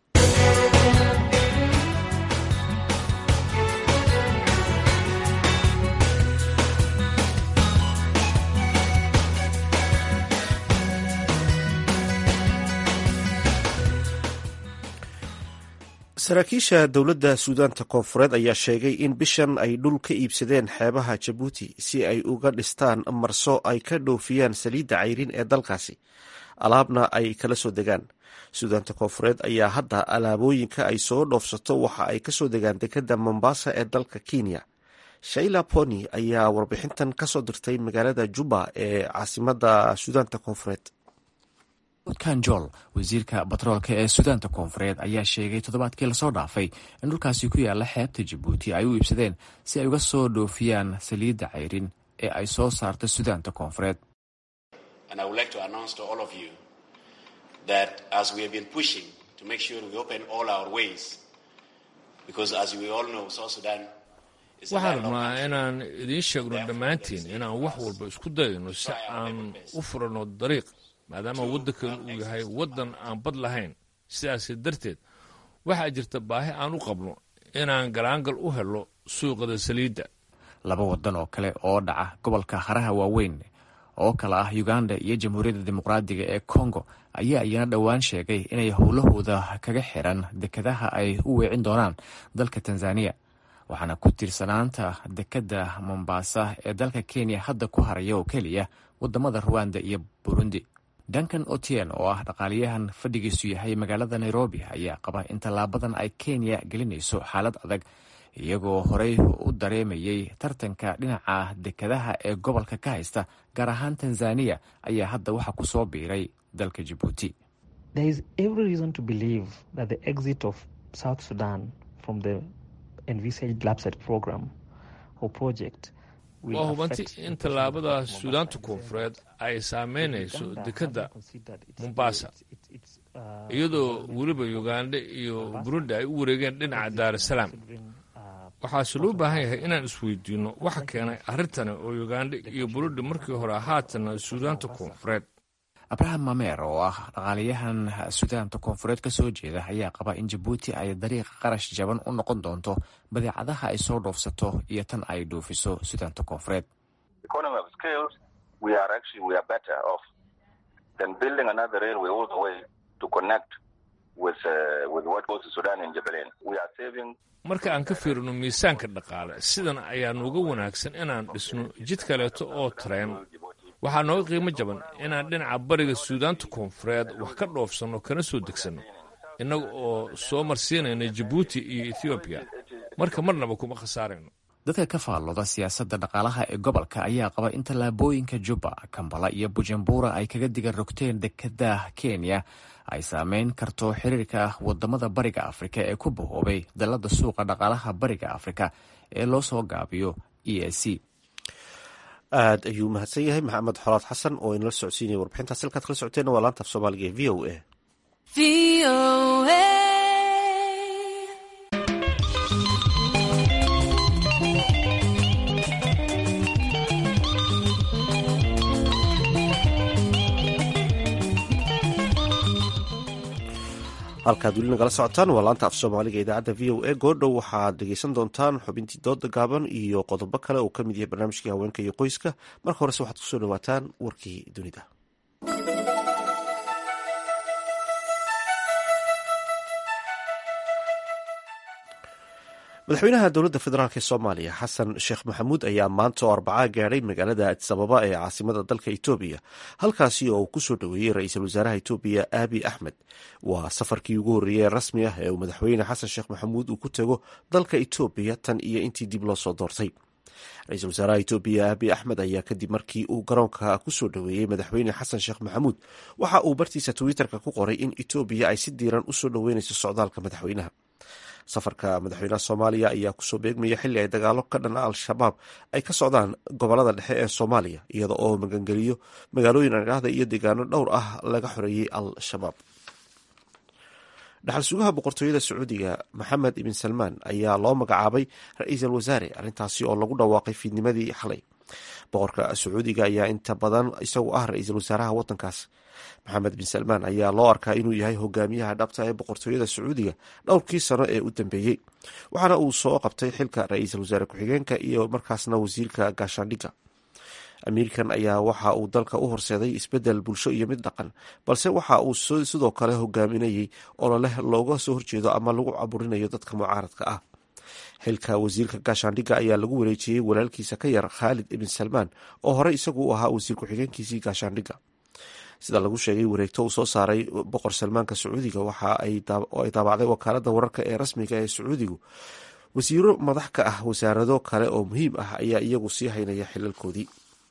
saraakiisha dowladda suudaanta koonfureed ayaa sheegay in bishan ay dhul ka iibsadeen xeebaha jabuuti si ay uga dhistaan marso ay ka dhoofiyaan saliidda cayrin ee dalkaasi alaabna ay kala soo degaan suudaanta koonfureed ayaa hadda alaabooyinka ay soo dhoofsato waxa ay kasoo degaan dekadda mombasa ee dalka kenya shaila pony ayaa warbixintan kasoo dirtay magaalada juba ee caasimadda suudaanta koonfureed kanjol wasiirka batroolka ee suudaanta koonfureed ayaa sheegay toddobaadkii lasoo dhaafay in dhulkaasi ku yaala xeebta jabuuti ay u iibsadeen si ay uga soo dhoofiyaan saliidda cayrin ee ay soo saarta suudaanta koonfureed waxaan rabnaa inaan idiin sheegno dhammaantiin inaan wax walba isku dayno si aan u furanno dariiq maadaama waddankan uu yahay waddan aan bad lahayn sidaas darteed waxaa jirta baahi aan u qabno inaan galaangal u helo suuqada saliidda laba waddan oo kale oo dhaca gobolka haraha waaweyn oo kale ah uganda iyo jamhuuriyadda dimuqraadiga ee kongo ayaa iyana dhowaan sheegay inay howlahooda kaga xiran dekadaha ay u weecin doonaan dalka tanzaniya waxaana ku tiirsanaanta dekedda mombasa ee dalka kenya hadda ku haraya oo keliya wadamada ruwanda iyo burundi duncan otien oo ah dhaqaaliyahan fadhigiisu yahay magaalada nairobi ayaa qaba in tallaabadan ay kenya gelinayso xaalad adag iyagoo horey u dareemayay tartanka dhinaca dekadaha ee gobolka ka haysta gaar ahaan tanzaniya ayaa hadda waxaa ku soo biiray dalka jabuuti waa hubanti in tallaabada suudaanta koonfureed ay saameynayso dekedda mombasa iyadoo weliba uganda iyo burundi ay u wareegeen dhinaca daarasalaam waxaase loo baahan yahay inaan isweydiinno waxa keenay arrintani oo uganda iyo burundi markii hore haatana suudaanta koonfureed abraham mamer oo ah dhaqaaliyahan suudaanta koonfureed ka soo jeeda ayaa qaba in jabuuti ay dariiqa qarash jaban u noqon doonto badeecadaha ay soo dhoofsato iyo tan ay dhoofiso suudaanta koonfureed marka aan ka fiirino miisaanka dhaqaale sidan ayaa nuuga wanaagsan inaan dhisno jid kaleeto oo tareen waxaa nooga qiimo jaban inaan dhinaca bariga suudaanta koonfureed wax ka dhoofsanno kana soo degsanno innaga oo soo marsiinayna jabuuti iyo ethoobiya marka marnaba kuma khasaarayno dadka ka faallooda siyaasadda dhaqaalaha ee gobolka ayaa qaba in tallaabooyinka jubba kambala iyo bujumbura ay kaga diga rogteen dekada kenya ay saameyn karto xiriirka wadamada bariga afrika ee ku bahoobay dalada suuqa dhaqaalaha bariga afrika ee loo soo gaabiyo e a c aad ayuu mahadsan yahay maxamed xolaad xasan oo inala socodsiinaya warbixintaas halkaad kala socoteenna waa laanta af soomaaliga ee v o a halkaad weli nagala socotaan waa laanta af soomaaliga idaacadda v o a goordhow waxaad dhegeysan doontaan xubintii dooda gaaban iyo qodobo kale oo ka mid yahay barnaamijkii haweenka iyo qoyska marka horese waxaad kusoo dhawaataan warkii dunida madaxweynaha dowladda federaalk ee soomaaliya xasan sheekh maxamuud ayaa maanta oo arbacaa gaadhay magaalada adisababa ee caasimada dalka etoobiya halkaasi oo uu kusoo dhoweeyey ra-iisul wasaaraha etoobiya aabi axmed waa safarkii ugu horreeyey ee rasmi ah ee uu madaxweyne xasan sheekh maxamuud uu ku tego dalka etoobiya tan iyo intii dib loo soo doortay ra-iisul wasaaraha etoobiya aabi axmed ayaa kadib markii uu garoonka kusoo dhoweeyey madaxweyne xasan sheekh maxamuud waxa uu bartiisa twitterka ku qoray in etoobiya ay si diiran usoo dhoweyneyso socdaalka madaxweynaha safarka madaxweynaha soomaaliya ayaa kusoo beegmaya xilli ay dagaalo ka dhan al-shabaab ay ka socdaan gobolada dhexe ee soomaaliya iyada oo magangeliyo magaalooyin adhahda iyo deegaano dhowr ah laga xoreeyey al-shabaab dhaxal sugaha boqortooyada sacuudiga maxamed ibn salmaan ayaa loo magacaabay ra-iisul wasaare arrintaasi oo lagu dhawaaqay fiidnimadii xalay boqorka sacuudiga ayaa inta badan isagu ah ra-iisul wasaaraha wadankaas maxamed bin salmaan ayaa loo arkaa inuu yahay hogaamiyaha dhabta ee boqortooyada sacuudiga dhowrkii sano ee u dambeeyey waxaana uu soo qabtay xilka ra-iisul wasaare ku-xigeenka iyo markaasna wasiirka gaashaandhigga amiirkan ayaa waxa uu dalka u horseeday isbedel bulsho iyo mid dhaqan balse waxa uu sidoo kale hogaaminayey ololeh looga soo horjeedo ama lagu caburinayo dadka mucaaradka ah xilka wasiirka gaashaandhigga ayaa lagu wareejiyey walaalkiisa ka yar khaalid ibn salmaan oo horey isagu u ahaa wasiir ku-xigeenkiisii gaashaandhigga sida lagu sheegay wareegto uu soo saaray boqor salmaanka sacuudiga waxa ay daabacday wakaalada wararka ee rasmiga ee sacuudigu wasiiro madax ka ah wasaarado kale oo muhiim ah ayaa iyagu sii haynaya xilalkoodii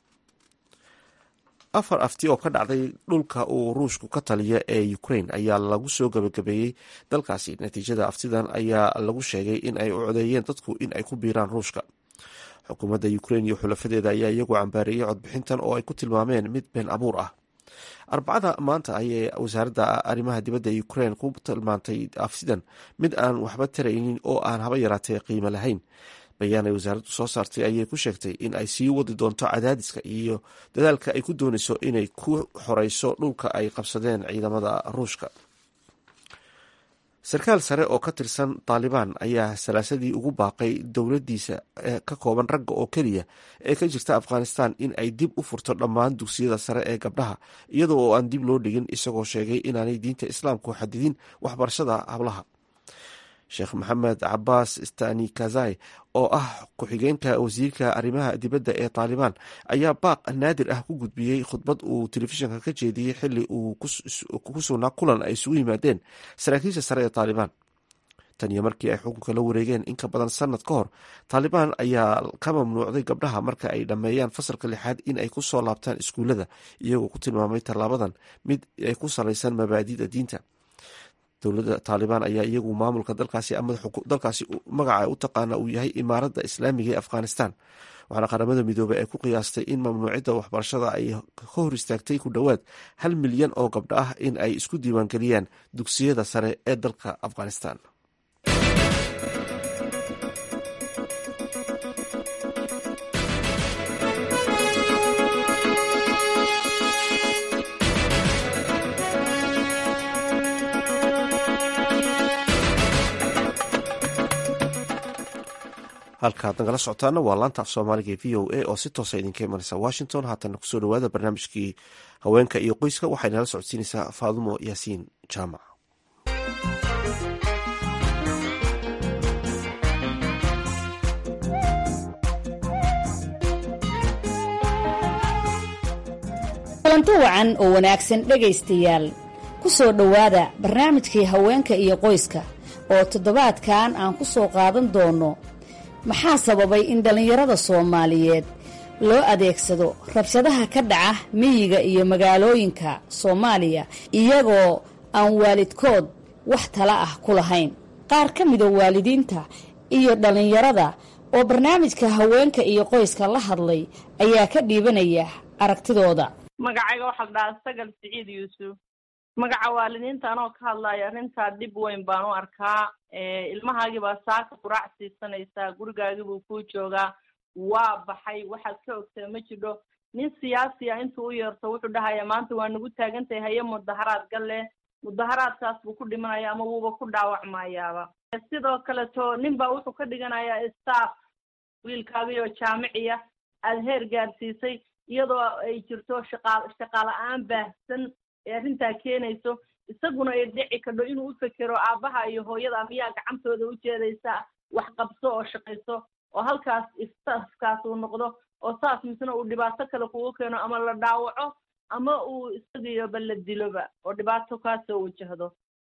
afar afti oo ka dhacday dhulka uu ruushku ka taliya ee ukraine ayaa lagu soo gabagabeeyey dalkaasi natiijada aftidan ayaa lagu sheegay in ay u codeeyeen dadku in ay ku biiraan ruushka xukuumadda ukraine iyo xulafadeeda ayaa iyagu cambaareeyey codbixintan oo ay ku tilmaameen mid been abuur ah arbacada maanta ayay wasaaradda arrimaha dibadda ukraine ku tilmaantay afsidan mid aan waxba taraynin oo aan haba yaraatee qiimo lahayn bayaan ay wasaaraddu soo saartay ayay ku sheegtay in ay sii wadi doonto cadaadiska iyo dadaalka ay ku dooneyso inay ku xoreyso dhulka ay qabsadeen ciidamada ruushka sarkaal sare oo ka tirsan taalibaan ayaa salaasadii ugu baaqay dowladiisa ka kooban ragga oo keliya ee ka jirta afghanistan in ay dib u furto dhammaan dugsiyada sare ee gabdhaha iyada oo aan dib loo dhigin isagoo sheegay inaanay diinta islaamku xadidin waxbarashada hablaha sheekh maxamed cabaas stani kazai oo ah ku-xigeenka wasiirka arrimaha dibadda ee taalibaan ayaa baaq naadir ah ku gudbiyey khudbad uu telefishinka ka jeediyey xili uu ku sugnaa kulan ay isugu yimaadeen saraakiisha sare ee taalibaan tan iyo markii ay xukunka la wareegeen in ka badan sanad ka hor taalibaan ayaa ka mamnuucday gabdhaha marka ay dhammeeyaan fasalka lixaad in ay ku soo laabtaan iskuullada iyagoo ku tilmaamay tallaabadan mid ay ku salaysan mabaadida diinta dowladda taalibaan ayaa iyagu maamulka dalkaasi ama dalkaasi magaca u taqaana uu yahay imaaradda islaamiga ee afghanistan waxaana qaramada midoobey ay ku qiyaastay in mamnuucidda waxbarashada ay ka hor istaagtay ku dhowaad hal milyan oo gabdho ah in ay isku diiwaangeliyaan dugsiyada sare ee dalka afghanistan halkaad nagala socotaana waa laanta af soomaaliga ee v o a oo si toosa idinka imanaysa washington haatana kusoo dhawaada barnaamijkii haweenka iyo qoyska waxay nala socodsiinaysaa faadumo yaasiin jaamac kulanti wacan oo wanaagsan dhegaystayaal ku soo dhowaada barnaamijkii haweenka iyo qoyska oo toddobaadkan aan ku soo qaadan doono maxaa sababay in dhallinyarada soomaaliyeed loo adeegsado rabshadaha ka dhaca miyiga iyo magaalooyinka soomaaliya iyagoo aan waalidkood wax tala ah ku lahayn qaar ka mida waalidiinta iyo dhallinyarada oo barnaamijka haweenka iyo qoyska la hadlay ayaa ka dhiibanaya aragtidooda magacayga waxaa la dhahaa sagal siciid yuusuf magaca waalidiinta anoo ka hadlaya arrintaa dhib weyn baan u arkaa ilmahaagii baa saaka quraac siisanaysaa gurigaagii buu kuu joogaa waa baxay waxaad ka ogtaa ma jidho nin siyaasi ah intuu u yeerto wuxuu dhahaya maanta waa nagu taagantahay haye mudaharaad galle mudaharaadkaas buu ku dhimanaya ama wuuba ku dhaawacmayaaba sidoo kaleto nin baa wuxuu ka dhiganayaa staff wiilkaagii oo jaamiciya aada heer gaarsiisay iyadoo ay jirto shaqaa shaqaala-aan baahsan ee arrintaa keenayso isaguna ay dhici kadho inuu u fekero aabbaha iyo hooyada miyaa gacantooda u jeedaysa wax qabso oo shaqayso oo halkaas istaafkaas uu noqdo oo saas misna uu dhibaato kale kugu keeno ama la dhaawaco ama uu isagiiyoba la diloba oo dhibaato kaasoo wajahdo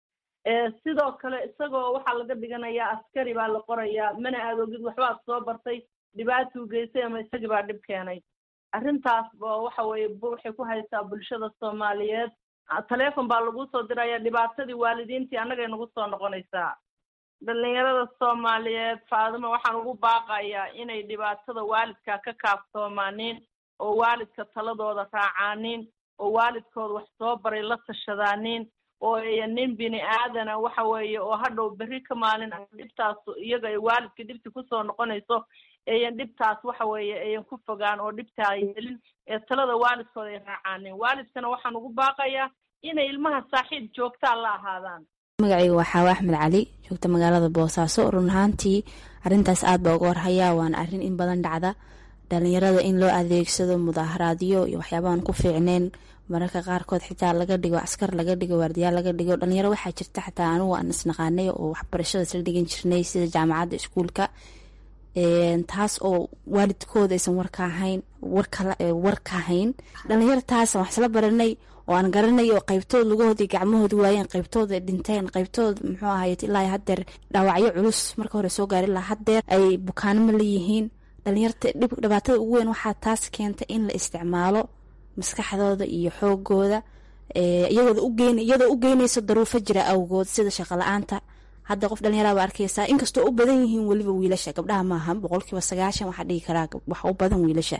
sidoo kale isagoo waxaa laga dhiganayaa askari baa la qorayaa mana aad ogid waxbaad soo bartay dhibaatuu geystay ama isagii baa dhib keenay arrintaas waxa weeye waxay ku haysaa bulshada soomaaliyeed taleefon baa lagu soo diraya dhibaatadii waalidiintii annagay nagu soo noqonaysaa dhalinyarada soomaaliyeed faadimo waxaan ugu baaqayaa inay dhibaatada waalidka ka kaaftoomaaniin oo waalidka taladooda raacaanin oo waalidkooda wax soo baray la tashadaaniin oo ayan nin bini aadana waxa weeye oo hadhow berri ka maalin dhibtaas iyaga ay waalidka dhibti kusoo noqonayso ayan dhibtaas waxa weeye ayan ku fogaan oo dhibta ay helin ee talada waalidkooda ay raacaanin waalidkana waxaan ugu baaqayaa inay ilmaha saaxiib joogtaa la ahaadaan magacayga waa xaawa axmed cali joogta magaalada boosaaso run ahaantii arintaas aad baa uga warhayaa waana arrin in badan dhacda dhalinyarada in loo adeegsado mudaaharaadyo iyo waxyaabaaan ku fiicneyn mararka qaarkood xitaa laga dhigo askar laga dhigo waardiyaal laga dhigo dhalinyaro waxaa jirta xataa anugu aan isnaqaanay oo waxbarashada isla dhigan jirnay sida jaamacadda iskuulka taas oo waalidkooda aysan warka ahayn warka hayn dhalinyaro taas wax isla baranay oo aan garanay oo qaybtood lugahoodii gacmahoodi waayeen qaybtood ay dhinteen qaybtood muxuu ahaye ilaa hadeer dhaawacyo culus marka hore soo gaari ilaa hadeer ay bukaanimo leeyihiin dhalinyarta dhibaatada ugu weyn waxaa taas keentay in la isticmaalo maskaxdooda iyo xoogooda iyadoo u geynayso daruufo jira awgood sida shaqo la-aanta hadda qof dhalinyaraba arkeysaa inkastoo u badan yihiin weliba wiilasha gabdhaha maaha boqolkiiba sagaashan waxaa dhigi karaa wax u badan wiilasha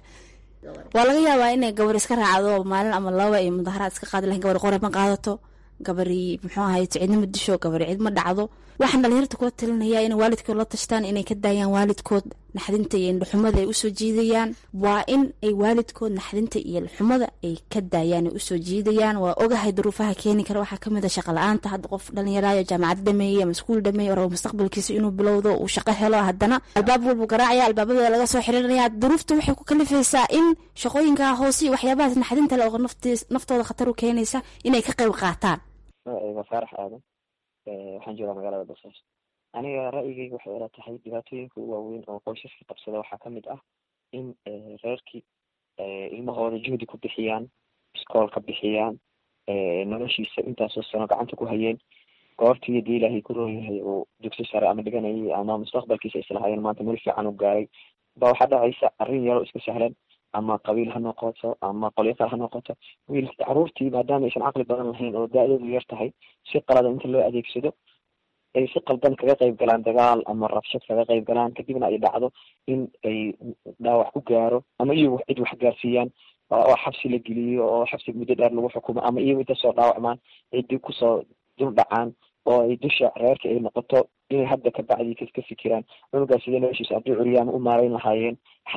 waa laga yaabaa inay gabar iska raacdo maalin ama laba ay mudaharaad iska qaadi lahayn gabar qore ma qaadato gabari muxuu ahaye cidnima disho gabari cid ma dhacdo waxaan dhalinyarta kula talinaya inay waalidkood la tashtaan inay ka daayaan waalidkood naxdinta iyo indhaxumada ay usoo jiidayaan waa in ay waalidkood naxdinta iyo indhaxumada ay ka daayaan ay usoo jiidayaan waa ogahay duruufaha keeni kara waxaa kamid a shaqa la-aanta hadda qof dhalinyarayo jaamacad dhameeyey ama iskuul dhameeyey rabo mustaqbalkiisa inuu bilowdo uu shaqo helo haddana albaab walbu garaacaya albaabada laga soo xirinaya duruufta waxay ku kalifaysaa in shaqooyinka hoose iyo waxyaabahaas naxdinta le oo naftooda khatar u keenaysa inay ka qayb qaataan magacayga faarax aadan waxaan joogaa magaalada boosaaso aniga ra'yigeyga waxay ila tahay dhibaatooyinka u waaweyn oo qoysaska qabsada waxaa kamid ah in reerkii ilmahooda juhdi ku bixiyaan iskool ka bixiyaan noloshiisa intaasoo sano gacanta ku hayeen goortii hadii ilaahay ku roonyahay uu dugsi sare ama dhiganayay ama mustaqbalkiisa islahaayeen maanta meel fiican u gaaray ba waxaa dhacaysa arrin yaroo iska sahlan ama qabiil ha noqoto ama qolyo kale ha noqoto wiil caruurtii maadaama aysan caqli badan lahayn oo da-doodu yar tahay si qalada inta loo adeegsado ay si qaldan kaga qayb galaan dagaal ama rabshad kaga qayb galaan kadibna ay dhacdo in ay dhaawac ku gaaro ama iyagu cid wax gaarsiiyaan oo xabsi la geliyo oo xabsi muddo dheer lagu xukumo ama iyagu inta soo dhaawacmaan ciddii kusoo dul dhacaan oo ay dusha reerka ay noqoto inay hadda kabacdii ka fikiraan cunugaas sidee noloshiisa haddii curyaama u maarayn lahaayeen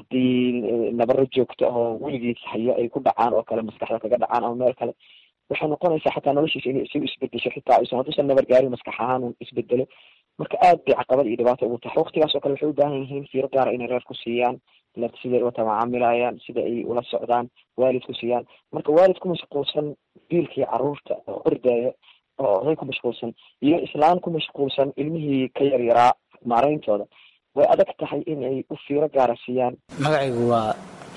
haddii nabaro joogto oo weligiis haya ay ku dhacaan oo kale maskaxda kaga dhacaan ama meel kale waxay noqonaysaa xataa noloshiisa inay isagu isbedesho xitaa aysan hadduusan nabar gaarin maskax ahaan un isbedelo marka aad bay caqabad iyo dhibaato ugu tahay waqtigaas oo kale waxay u baahan yihiin fiiro gaara inay reer ku siiyaan siday ula tamacaamilayaan sida ay ula socdaan waalid ku siiyaan marka waalid ku mashquulsan biilkii caruurta oo ordaya oo oday ku mashquulsan iyo islaan ku mashquulsan ilmihii ka yaryaraa maarayntooda way adag tahay in ay u fiiro gaara siiyaan magacaygu waa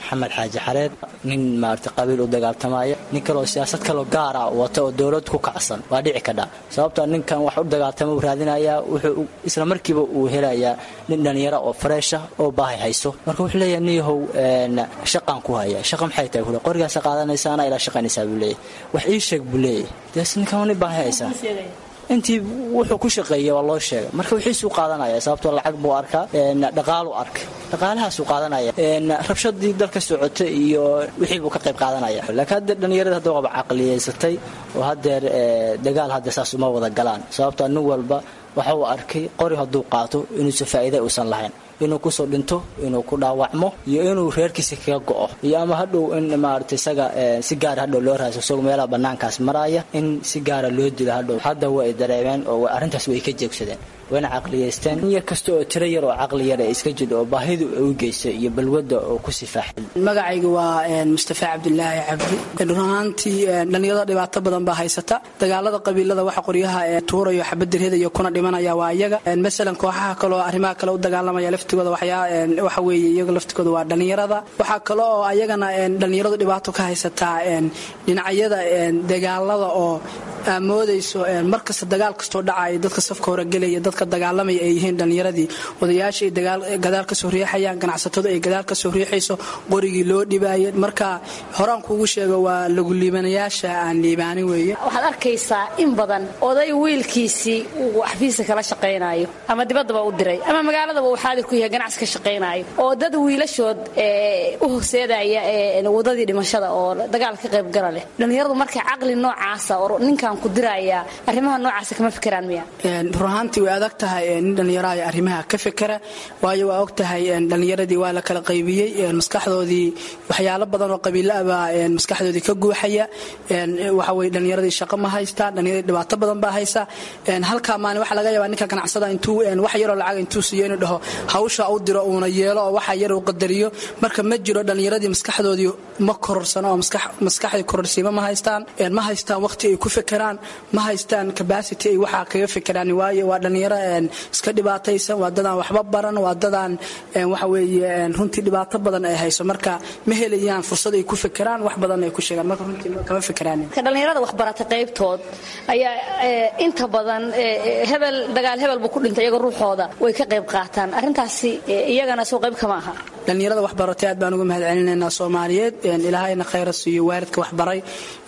maxamed xaaji xareed nin maarata qabiil u dagaaltamaya nin kaleoo siyaasad kaloo gaara wata oo dowlad ku kacsan waa dhici kadha sababtoo ninkan wax u dagaaltama uu raadinayaa wuxuu isla markiiba uu helayaa nin dhalinyaro oo fareesha oo baahi hayso marka wuxuu leeyahay niyahow shaqaan ku haya shaqa maxay tahay kule qorigaasa qaadanaysaana ilaa shaqaynaysaa buu leeyahay wax ii sheeg buu leeyahay dees ninkan nin baahi haysaa intii wuxuu ku shaqeeyay waa loo sheegay marka wixiisuu qaadanaya sababtoo lacag buu arkaa dhaqaalu arkay dhaqaalahaasuu qaadanaya rabshadii dalka socota iyo wixii buu ka qayb qaadanaya laakiin hadda dhallinyarada hadda waaba caqliyeysatay oo haddeer dagaal hadda saas uma wada galaan sababtoo nin walba waxa uu arkay qori hadduu qaato inuusan faa'iida uusan lahayn inuu kusoo dhinto inuu ku dhaawacmo iyo inuu reerkiisa kaga go'o iyo ama hadhow in maarata isaga si gaara hadhow loo raaso isagoo meelaha bannaankaas maraya in si gaara loo dilo hadhow hadda way dareemeen oo arrintaas way ka jeegsadeen wayna caqliyeysteen in yar kasta oo tiro yar oo caqli yar ee iska jiro oo baahidu ay u geysay iyo balwadda oo ku sifaaxay magacayga waa mustafa cabdilaahi cabdi run ahaantii dhallinyarada dhibaato badan baa haysata dagaalada qabiilada waxa qoryaha tuurayo xabaddirhadayo kuna dhimanaya waa iyaga masalan kooxaha kaleo arrimaha kale u dagaalamaya laftigooda waxa weeye iyaga laftigooda waa dhallinyarada waxaa kale oo ayagana dhallinyaradu dhibaato ka haysataa dhinacyada dagaalada oo moodayso markasta dagaal kastoo dhacaya dadka safka horegelaya dadka dagaalamaya ay yihiin dhallinyaradii odayaasha ay gadaal kasoo riixayaan ganacsatadu ay gadaal kasoo riixayso qorigii loo dhibaaya marka horaan kuugu sheego waa lagu liibanayaasha aan liibaanin weeye waxaad arkaysaa in badan oday wiilkiisii uu xafiiska kala shaqaynayo ama dibaddaba u diray ama magaaladaba uu xaadir ku yahay ganacsi ka shaqaynayo oo dad wiilashood u horseedaya wadadii dhimashada oo dagaal ka qaybgala leh dhallinyaradu marka caqli noocaasa oo ninkan ku diraya arrimaha noocaasa kama fikiraan miya runahaantii way adag tahay nin dhallinyaro ay arrimaha ka fikera waayo waa og tahay dhallinyaradii waa la kala qaybiyey maskaxdoodii waxyaalo badan oo qabiilaabaa maskaxdoodii ka guuxaya waxa weye dhallinyaradii shaqo ma haystaan dhallinyaradii dhibaato badan baa haysa halkaa maalin waxaa laga yaabaa ninka ganacsada intuu wax yaroo lacag intuu siiyo inuu dhaho hawsha u diro uuna yeelo oo waxa yar uu qadariyo marka ma jiro dhallinyaradii maskaxdoodii ma kororsano oo maskaxdii kororsiima ma haystaan ma haystaan waqti ay ku fekeraan ma haystaan capacity ay waxaa kaga fekeraan waayo waa dhallinyaro iska dhibaataysan waa dadaan waxba baran waa dadaan waxa weeye runtii dhibaato badan ay hayso marka ma helayaan fursad ay ku fekeraan wax badan ay ku sheegaan marka runtii kama fekeraan dhallinyarada waxbarata qaybtood ayaa inta badan hebel dagaal hebel buu ku dhintay iyaga ruuxooda way ka qayb qaataan arrintaasi iyagana soo qayb kama aha dhallinyarada waxbaratay aad baan uga mahad celinaynaa soomaaliyeed ilaahayna khayra siiyo waalidka waxbaray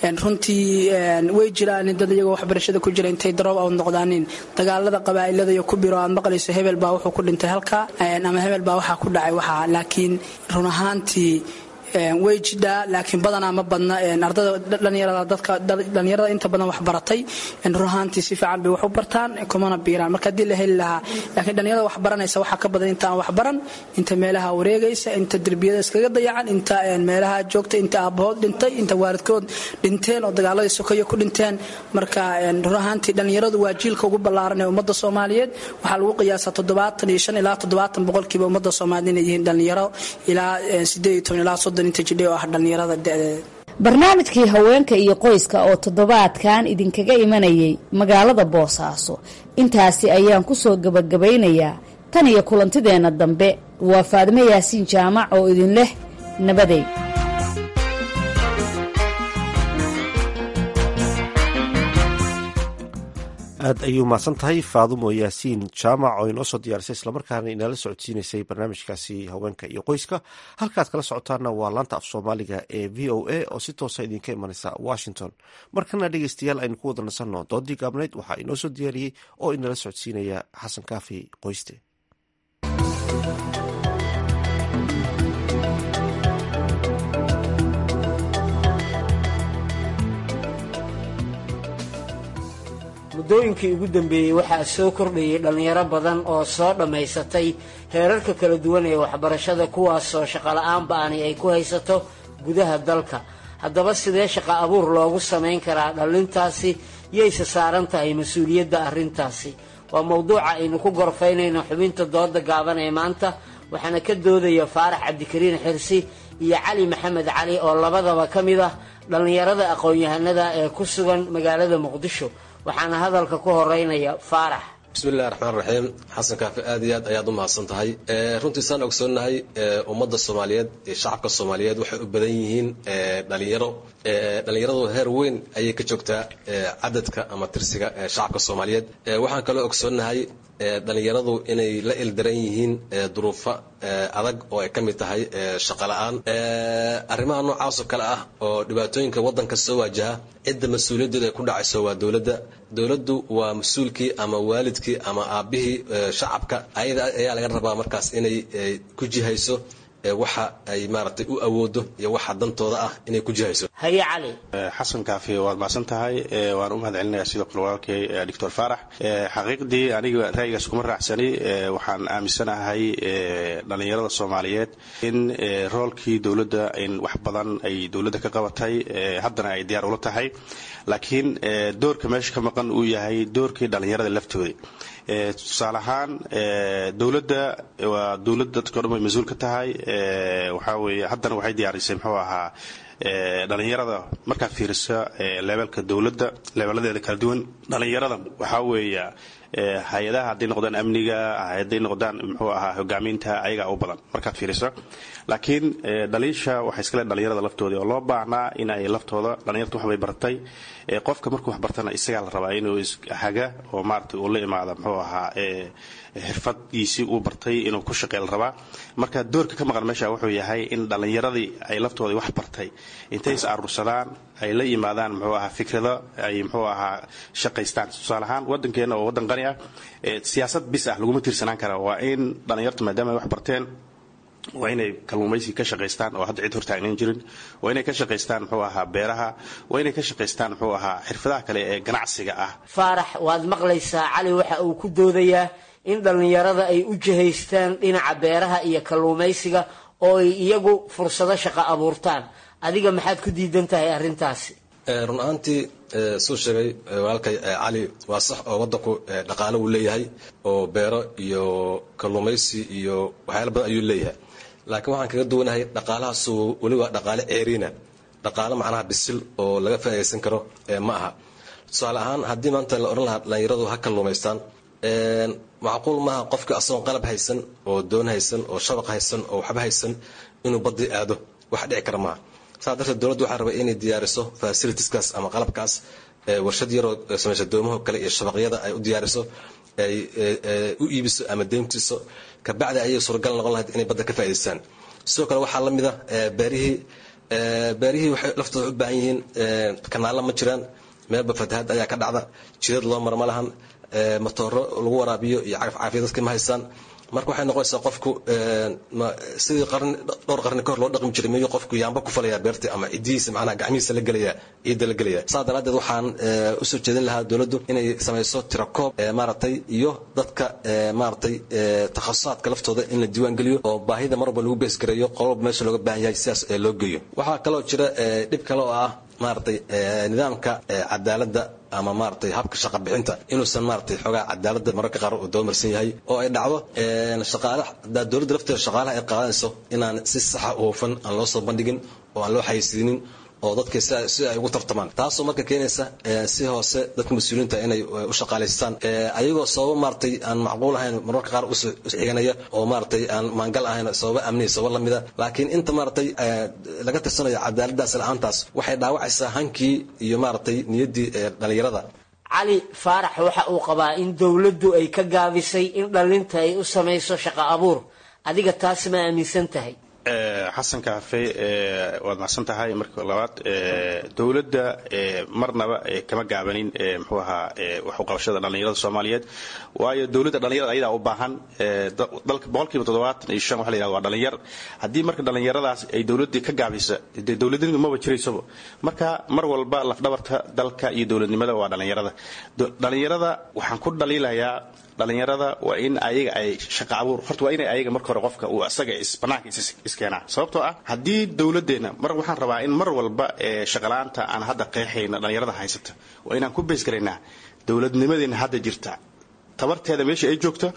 runtii way jiraan dad iyagoo waxbarashada ku jira intay daroob aw noqdaanin dagaalada qabaa'ilada iyo ku biro aad maqlayso hebel baa wuxuu ku dhintay halkaa ama hebel baa waxaa ku dhacay waxaa laakiin run ahaantii way jidhaa laakiin badanaa ma badna ardada dhalinyarada dadka dhalinyarada inta badan wax baratay run ahaantii si fiican bay wax u bartaan kumana biiraan marka haddii la heli lahaa laakiin dhalinyarada wax baranaysa waxaa ka badan inta aan wax baran inta meelaha wareegaysa inta derbiyada iskaga dayacan inta meelaha joogta inta aabahood dhintay inta waalidkood dhinteen oo dagaaladii sokoyo ku dhinteen marka run ahaantii dhalinyaradu waa jiilka ugu ballaaran ee ummadda soomaaliyeed waxaa lagu qiyaasaa toddobaatan iyo shan ilaa toddobaatan boqolkiiba ummadda soomaaliyeed inay yihiin dhalinyaro ilaa sideed iyo toban ilaa soddon barnaamijkii haweenka iyo qoyska oo toddobaadkan idinkaga imanayay magaalada boosaaso intaasi ayaan ku soo gebagabaynayaa tan iyo kulantideenna dambe waa faadimo yaasiin jaamac oo idin leh nabaday aad ayuu mahadsan tahay faadumo yaasiin jaamac oo inoo soo diyaarisay islamarkaana inala socodsiinaysay barnaamijkaasi haweenka iyo qoyska halkaad kala socotaana waa laanta af soomaaliga ee v o a oo si toosa idinka imanaysa washington markana dhegeystayaal aynu ku wada nasanno doodii gaabnayd waxaa inoo soo diyaariyey oo inala socodsiinaya xasan kaafi qoyste muddooyinkii ugu dambeeyey waxaa soo kordhayay dhallinyaro badan oo soo dhammaysatay heerarka kala duwan ee waxbarashada kuwaasoo shaqola'aan ba'ani ay ku haysato gudaha dalka haddaba sidee shaqo abuur loogu samayn karaa dhallintaasi yayse saaran tahay mas-uuliyadda arrintaasi waa mowduuca aynu ku gorfaynayno xubinta dooda gaaban ee maanta waxaana ka doodaya faarax cabdikariin xirsi iyo cali maxamed cali oo labadaba ka mid ah dhallinyarada aqoon-yahanada ee ku sugan magaalada muqdisho waxaana hadalka ku horeynaya faarax bismillahi raxmaan raxiim xasan kaafi aad iyo aad ayaad u mahadsan tahay runtii saan ogsoonnahay ummadda soomaaliyeed iyo shacabka soomaaliyeed waxay u badan yihiin dhalinyaro dhalinyaradu heer weyn ayay ka joogtaa cadadka ama tirsiga shacabka soomaaliyeed waxaan kaloo ogsoonnahay dhalinyaradu inay la ildaran yihiin duruufo adag oo ay ka mid tahay shaqo la-aan arrimaha noocaasoo kale ah oo dhibaatooyinka waddanka soo waajaha cidda mas-uuliyaddeedu ay ku dhacayso waa dowladda dowladdu waa mas-uulkii ama waalidkii ama aabbihii shacabka ayada ayaa laga rabaa markaas inay ku jihayso waxa ay maaragtay u awoodo iyo waxa dantooda ah inay ku jihayso haye cali xasan kaafi waad mahadsan tahay waan u mahad celinaya sidoo kale walaalkay doctor faarax xaqiiqdii aniga ra'yigaas kuma raacsani waxaan aaminsanahay dhalinyarada soomaaliyeed in roolkii dowladda in wax badan ay dowladda ka qabatay haddana ay diyaar ula tahay laakiin doorka meesha ka maqan uu yahay doorkii dhalinyarada laftooda tusaale ahaan dowladda waa dowladda dadka o dhan way mas-uul ka tahay waxaa weeye haddana waxay diyaarisay muxuu ahaa dhalinyarada markaad fiiriso leebelka dowladda leebeladeeda kala duwan dhalinyarada waxaa weeya hay-adaha hadday noqdaan amniga hadday noqdaan muxuu ahaa hogaaminta ayagaa u badan markaad fiiriso laakiin dhaliisha waxay iska le dhalinyarada laftooda oo loo baahnaa in ay laftooda dhalinyarta waxbay bartay qofka markuu wax bartana isagaa la rabaa inuu haga oo maarata uu la imaada muxuu ahaa xirfadiisii uu bartay inuu ku shaqey la rabaa marka doorka ka maqan meesha wuxuu yahay in dhallinyaradii ay laftooda wax bartay intay is aruursadaan ay la yimaadaan muxuu ahaa fikrado ay muxuu ahaa shaqaystaan tusaale ahaan waddankeena oo waddan qani ah siyaasad bis ah laguma tiirsanaan kara waa in dhallinyartu maadaama ay wax barteen waa inay kalluumaysi ka shaqaystaan oo hadda cid hortaagnan jirin waa inay ka shaqaystaan muxuu ahaa beeraha waa inay ka shaqaystaan muxuu ahaa xirfadaha kale ee ganacsiga ah faarax waad maqlaysaa cali waxa uu ku doodayaa in dhallinyarada ay u jihaystaan dhinaca beeraha iyo kalluumaysiga oo ay iyagu fursado shaqo abuurtaan adiga maxaad ku diidan tahay arrintaasi run ahaantii suu sheegay walaalkay cali waa sax oo waddanku dhaqaalo uu leeyahay oo beero iyo kalluumaysi iyo waxyaala badan ayuu leeyahay laakiin waxaan kaga duwanahay dhaqaalahaasu weli waa dhaqaale ceeriina dhaqaale macnaha bisil oo laga faa'idaysan karo ma aha tusaale ahaan haddii maanta la odhan lahaa dhallinyaradu ha kalluumaystaan macquul maaha qofka asagoon qalab haysan oo doon haysan oo shabaq haysan oo waxba haysan inuu badii aado wax dhici kara maaha saa darteed dowladdu waxaa rabay inay diyaariso fasilitiskaas ama qalabkaas warshad yaroo samaysa doomaho kale iyo shabaqyada ay u diyaariso ay u iibiso ama deyntiiso kabacdi ayay suuragal noqon lahayd inay badda ka faa'idaystaan sidoo kale waxaa la mid a beerihii beerihii waxay laftooda u baahan yihiin kanaalla ma jiraan meelba fatahaad ayaa ka dhacda jidad loo mara ma lahan matooro lagu waraabiyo iyo cagaf caafiya dadka ma haystaan marka waxay noqonaysaa qofku sidii qarni dhowr qarni kahor loo dhaqmi jiray miyuu qofku yaamba ku falayaa beertii ama cidihiisa macnaha gacmihiisa la gelaya ciidda la gelaya saa daraaddeed waxaan usoo jeedin lahaa dowladdu inay samayso tirakoob maaragtay iyo dadka maaragtay takhasusaadka laftooda in la diiwaan geliyo oo baahida mar walba lagu beesgareeyo qololba meesha looga baahan yahay sidaas loo geeyo waxaa kaloo jira dhib kale oo ah maaragtay nidaamka cadaaladda ama maaragtay habka shaqa bixinta inuusan maaragtay xoogaa cadaaladda mararka qaar uu dabamarsan yahay oo ay dhacdo shaqaale hadaa dowladda lafteeda shaqaalaha ay qaadanayso inaan si saxa u hufan aan loo soo bandhigin oo aan loo xayeysiinin oo dadka si ay ugu tartamaan taasoo marka keenaysa si hoose dadka mas-uuliyiinta inay u shaqaalaystaan ayagoo sababo maaragtay aan macquul ahayn mararka qaar usxiganaya oo maaragtay aan maangal ahayn sababo amniya sababo lamida laakiin inta maaragtay laga tirsanayo cadaaladaas la-aantaas waxay dhaawacaysaa hankii iyo maaragtay niyaddii dhalinyarada cali faarax waxa uu qabaa in dowladdu ay ka gaabisay in dhallinta ay u samayso shaqo abuur adiga taas ma aaminsan tahay xasan kaafe waad macsan tahay marka labaad dowladda marnaba kama gaabanin muxuu ahaa waxu qabashada dhallinyarada soomaaliyeed waayo dowladda dhallinyarada ayadaa u baahan dalka boqolkiiba toddobaatan iyo shan waxa la yihahda waa dhallinyar haddii marka dhallinyaradaas ay dowladdii ka gaabisa dee dowladnimadu maba jiraysaba marka mar walba lafdhabarta dalka iyo dowladnimada waa dhallinyarada dhallinyarada waxaan ku dhaliilayaa dhallinyarada waa in ayaga ay shaqa abuur horta waa inay ayaga marka hore qofka uu asaga banaanka iskeenaa sababtoo ah haddii dowladdeena mar waxaan rabaa in mar walba shaqala-aanta aan hadda qeexayna dhallinyarada haysata waa inaan ku beesgaraynaa dowladnimadeena hadda jirta tabarteeda meesha ay joogto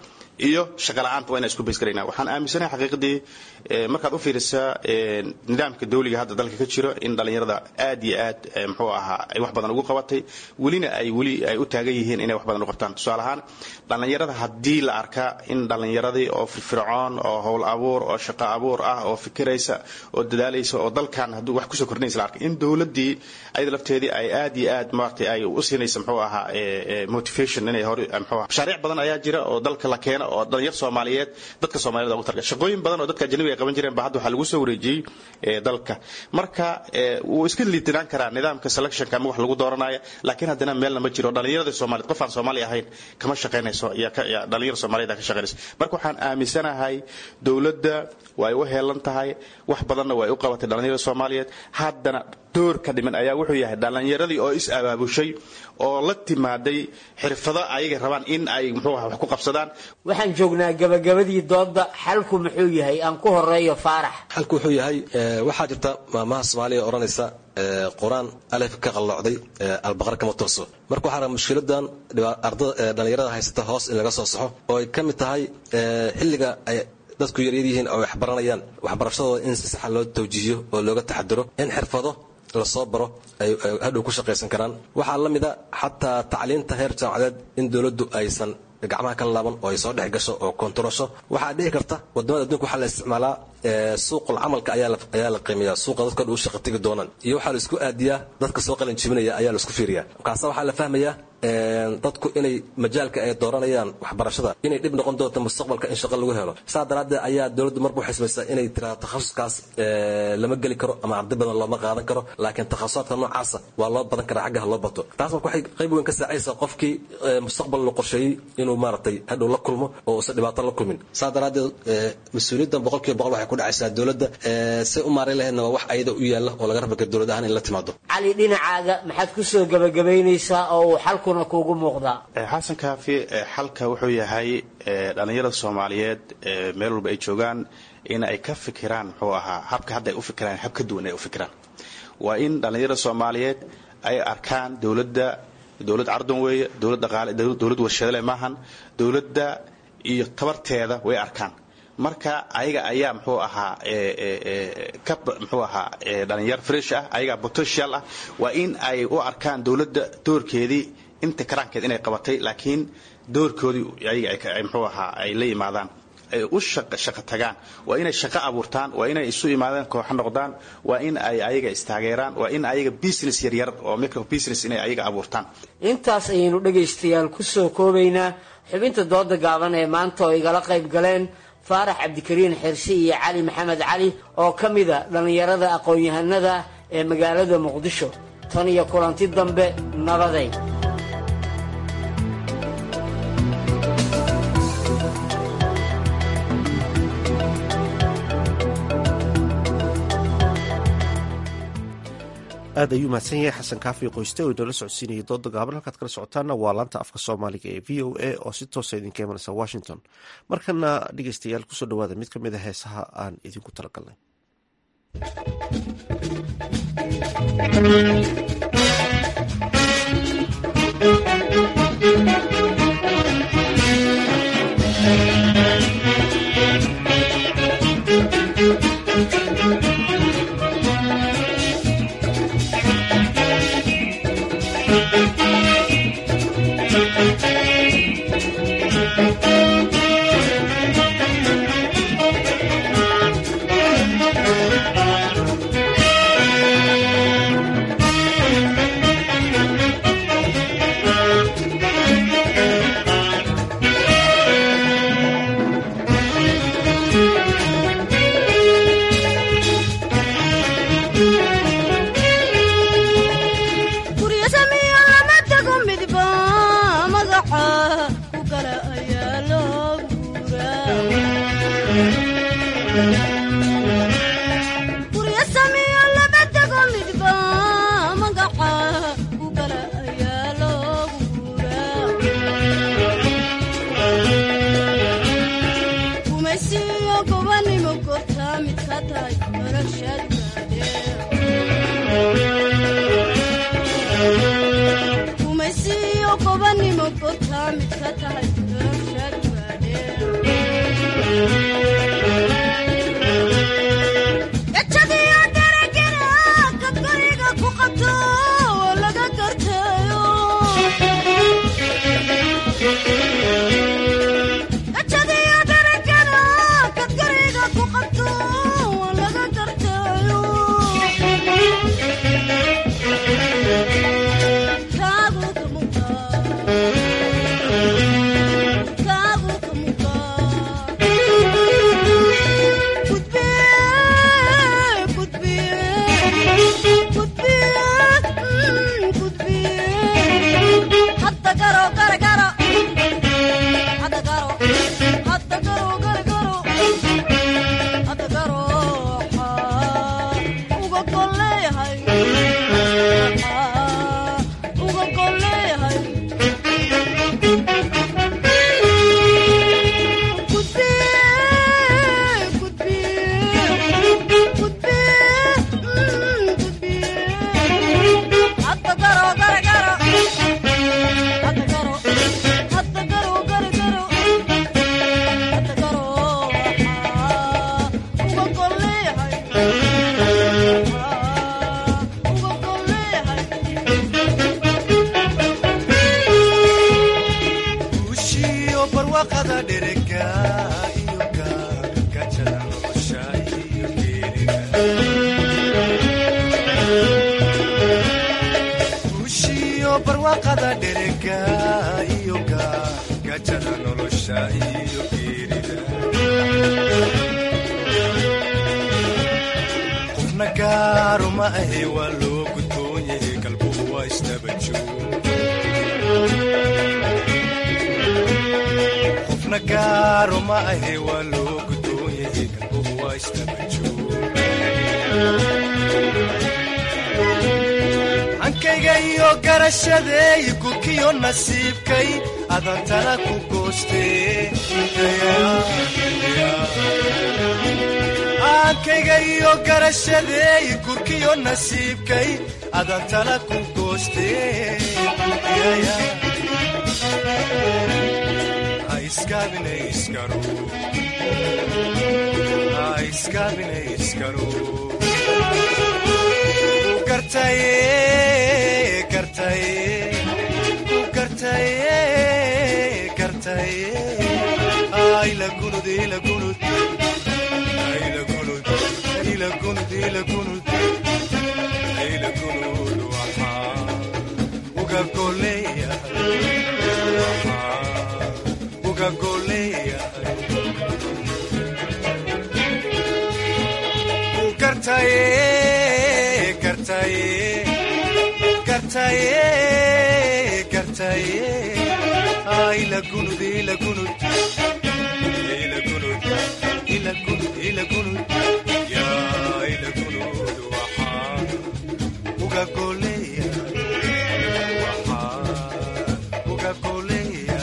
iyo shaqa la-aanta waa inaan isku bays garayna waxaan aaminsanahay xaqiiqdii markaad u fiirisaa nidaamka dawliga hadda dalka ka jiro in dhallinyarada aad iyo aad muxuu ahaa ay wax badan ugu qabatay welina ay weli ay u taagan yihiin inay wax badan u qabtaan tusaale ahaan dhallinyarada haddii la arkaa in dhallinyaradii oo firfircoon oo howl abuur oo shaqo abuur ah oo fikiraysa oo dadaalaysa oo dalkan hadduu wax kusoo kordhinaysa la arkay in dowladdii ayada lafteedii ay aad iyo aad maaragtay ay u siinaysa muxuu ahaa motivation inay hore muxuu ahaa mashaariic badan ayaa jira oo dalka la keeno oo dhalinyar soomaaliyeed dadka soomaaliyed ugu targa shaqooyin badan oo dadka ajnabiga ay qaban jireen ba hadda waxaa lagu soo wareejiyey dalka marka wuu iska liitinaan karaa nidaamka selectionka ama wax lagu dooranaya laakiin haddana meelna ma jiro dhalinyarada soomaaliyeed qof aan soomaali ahayn kama shaqaynayso dhalinyar soomaaliyeed ka shaqaynayso marka waxaan aaminsanahay dowladda way u heelan tahay wax badanna way u qabatay dhalinyarada soomaaliyeed haddana doorka dhiman ayaa wuxuu yahay dhallinyaradii oo is abaabushay oo la timaaday xirfado ayaga rabaan in ay muxuu aha wax ku qabsadaan waxaan joognaa gabagabadii doodda xalku muxuu yahay aan ku horeeyo faarax xalku wuxuu yahay waxaa jirta maamaha soomaaliya odhanaysa qur-aan alef ka qalloocday albaqar kama tooso marka waxaa raba mushkiladan dhalinyarada haysata hoos in laga soo saxo oo ay ka mid tahay xilliga ay dadku yaryar yihiin oo wax baranayaan waxbarashadooda in si saxa loo tawjiihiyo oo looga taxadiro in xirfado lasoo baro ay hadhow ku shaqaysan karaan waxaa la mida xataa tacliinta heer jaamacadeed in dowladdu aysan gacmaha ka laaban oo ay soo dhex gasho oo kontarosho waxaa dhici karta wadamada adduunka waxaa la isticmaalaa suuqul camalka ayaa la qiimeeya suuqa dadka u shaqa tegi doonaan iyo waxaa la isku aadiyaa dadka soo qalin jibinaya ayaa la isku fiiriyaa markaasa waxaa la fahmayaa dadku inay majaalka ay dooranayaan waxbarashada inay dhib noqon doonto mustaqbalka in shaqo lagu helo saa daraaddeed ayaa dowladdu marba waxay samaysaa inay tiraado takhasuskaas lama geli karo ama arday badan looma qaadan karo laakiin takhasusaadka noocaasa waa loo badan karaa xaggaha loo bato taas marka waxay qayb weyn ka saacaysaa qofkii mustaqbal la qorsheeyey inuu maaragtay hadhow la kulmo oo uusan dhibaato la kulmin saa daraaddeed mas-uuliyaddan boqolkiiba boqol waxay ku dhacaysaa dowladda say u maareyn lahaydna waa wax ayada u yaalla oo laga raba kara dowlad ahaan in la timaado cali dhinacaaga maxaad ku soo gabagabaynaysaa oo uu xalkuna kuugu muuqdaa xasan kaafi xalka wuxuu yahay dhalinyarada soomaaliyeed meel walba ay joogaan in ay ka fikiraan muxuu ahaa habka hadda ay u fikiraan hab ka duwan ay u fikiraan waa in dhalinyarada soomaaliyeed ay arkaan dowladda dowlad cardan weeye dowlad dhaqaale dowlad warshadale maahan dowladda iyo tabarteeda way arkaan marka ayaga ayaa muxuu ahaa ka muxuu ahaa dhalinyar fresh ah ayagaa potential ah waa in ay u arkaan dowladda doorkeedii inta karaankeed inay qabatay laakiin doorkoodii ayaga muxuu ahaa ay la yimaadaan ay u shaqo tagaan waa inay shaqo abuurtaan waa inay isu imaadaan kooxo noqdaan waa in ay ayaga istaageeraan waa in ayaga business yaryar oo micro business inay ayaga abuurtaan intaas ayaynu dhegaystayaal ku soo koobaynaa xubinta dooda gaaban ee maanta oo igala qayb galeen faarax cabdikariin xirsi iyo cali maxamed cali oo ka mida dhallinyarada aqoon-yahanada ee magaalada muqdisho tan iyo kulanti dambe nabaday aad ayuu mahadsan yahay xasan kaafi qoyste oo inoola socodsiinayay dooda gaaban halkaad kala socotaana waa laanta afka soomaaliga ee v o a oo si toosa idinka imanaysa washington markana dhegeystayaal kusoo dhawaada mid ka mid a heesaha aan idinku talagalnay umasiyo qobanimo gotaa mid ka tahay nolosha gaadhe iyo gajada nolosha iyo geerida barwaaqada dherega iyo gajada nolosha iyo geerida qofna gaaro ma ahe waa loo gudboon yahay galbuhu waa isdabajoogqofna gaaro ma ahe waa loo gudboon yahay galbuhu waa isdabajoog hankayga iyo garashadeey gurkiyo nasiibkay adantana ku goostee hankayga iyo garashadeey gurkiyo nasiibkay adantana ku goostee ha iskaabine iskaro ha iskaabine iskaro uga goleya gartaye gartaye gartaye gartaye ay la gunud ila gunud ila gunud ila gunud ila gunud ya ila gunud waxa uga goleya waxa uga goleya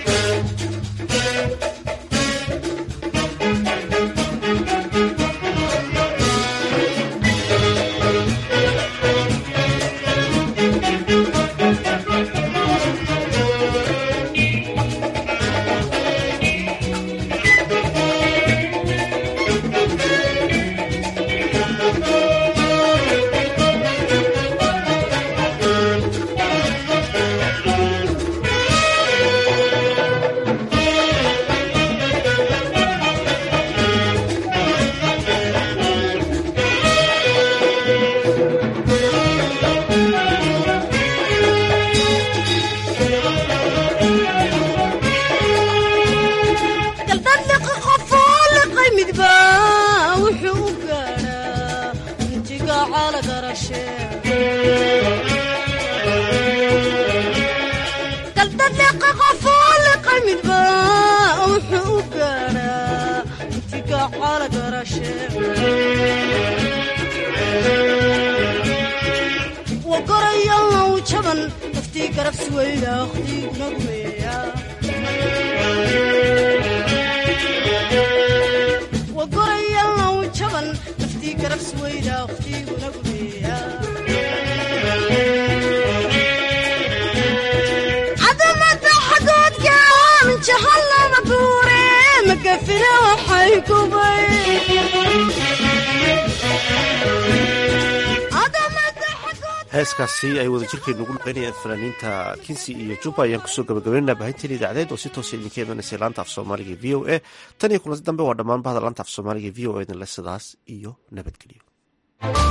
heeskaasi ay wada jirkeenu ugu naqaynayaan fanaaniinta kinsi iyo juba ayaan kusoo gabagabaynana baahinteen idaacadeed oo si toosa idinka imanaysa laanta af soomaaliga v o a tan iyo kulanti dambe waa dhammaan bahda laanta af soomaaliga v o a idinle sidaas iyo nabadgelyo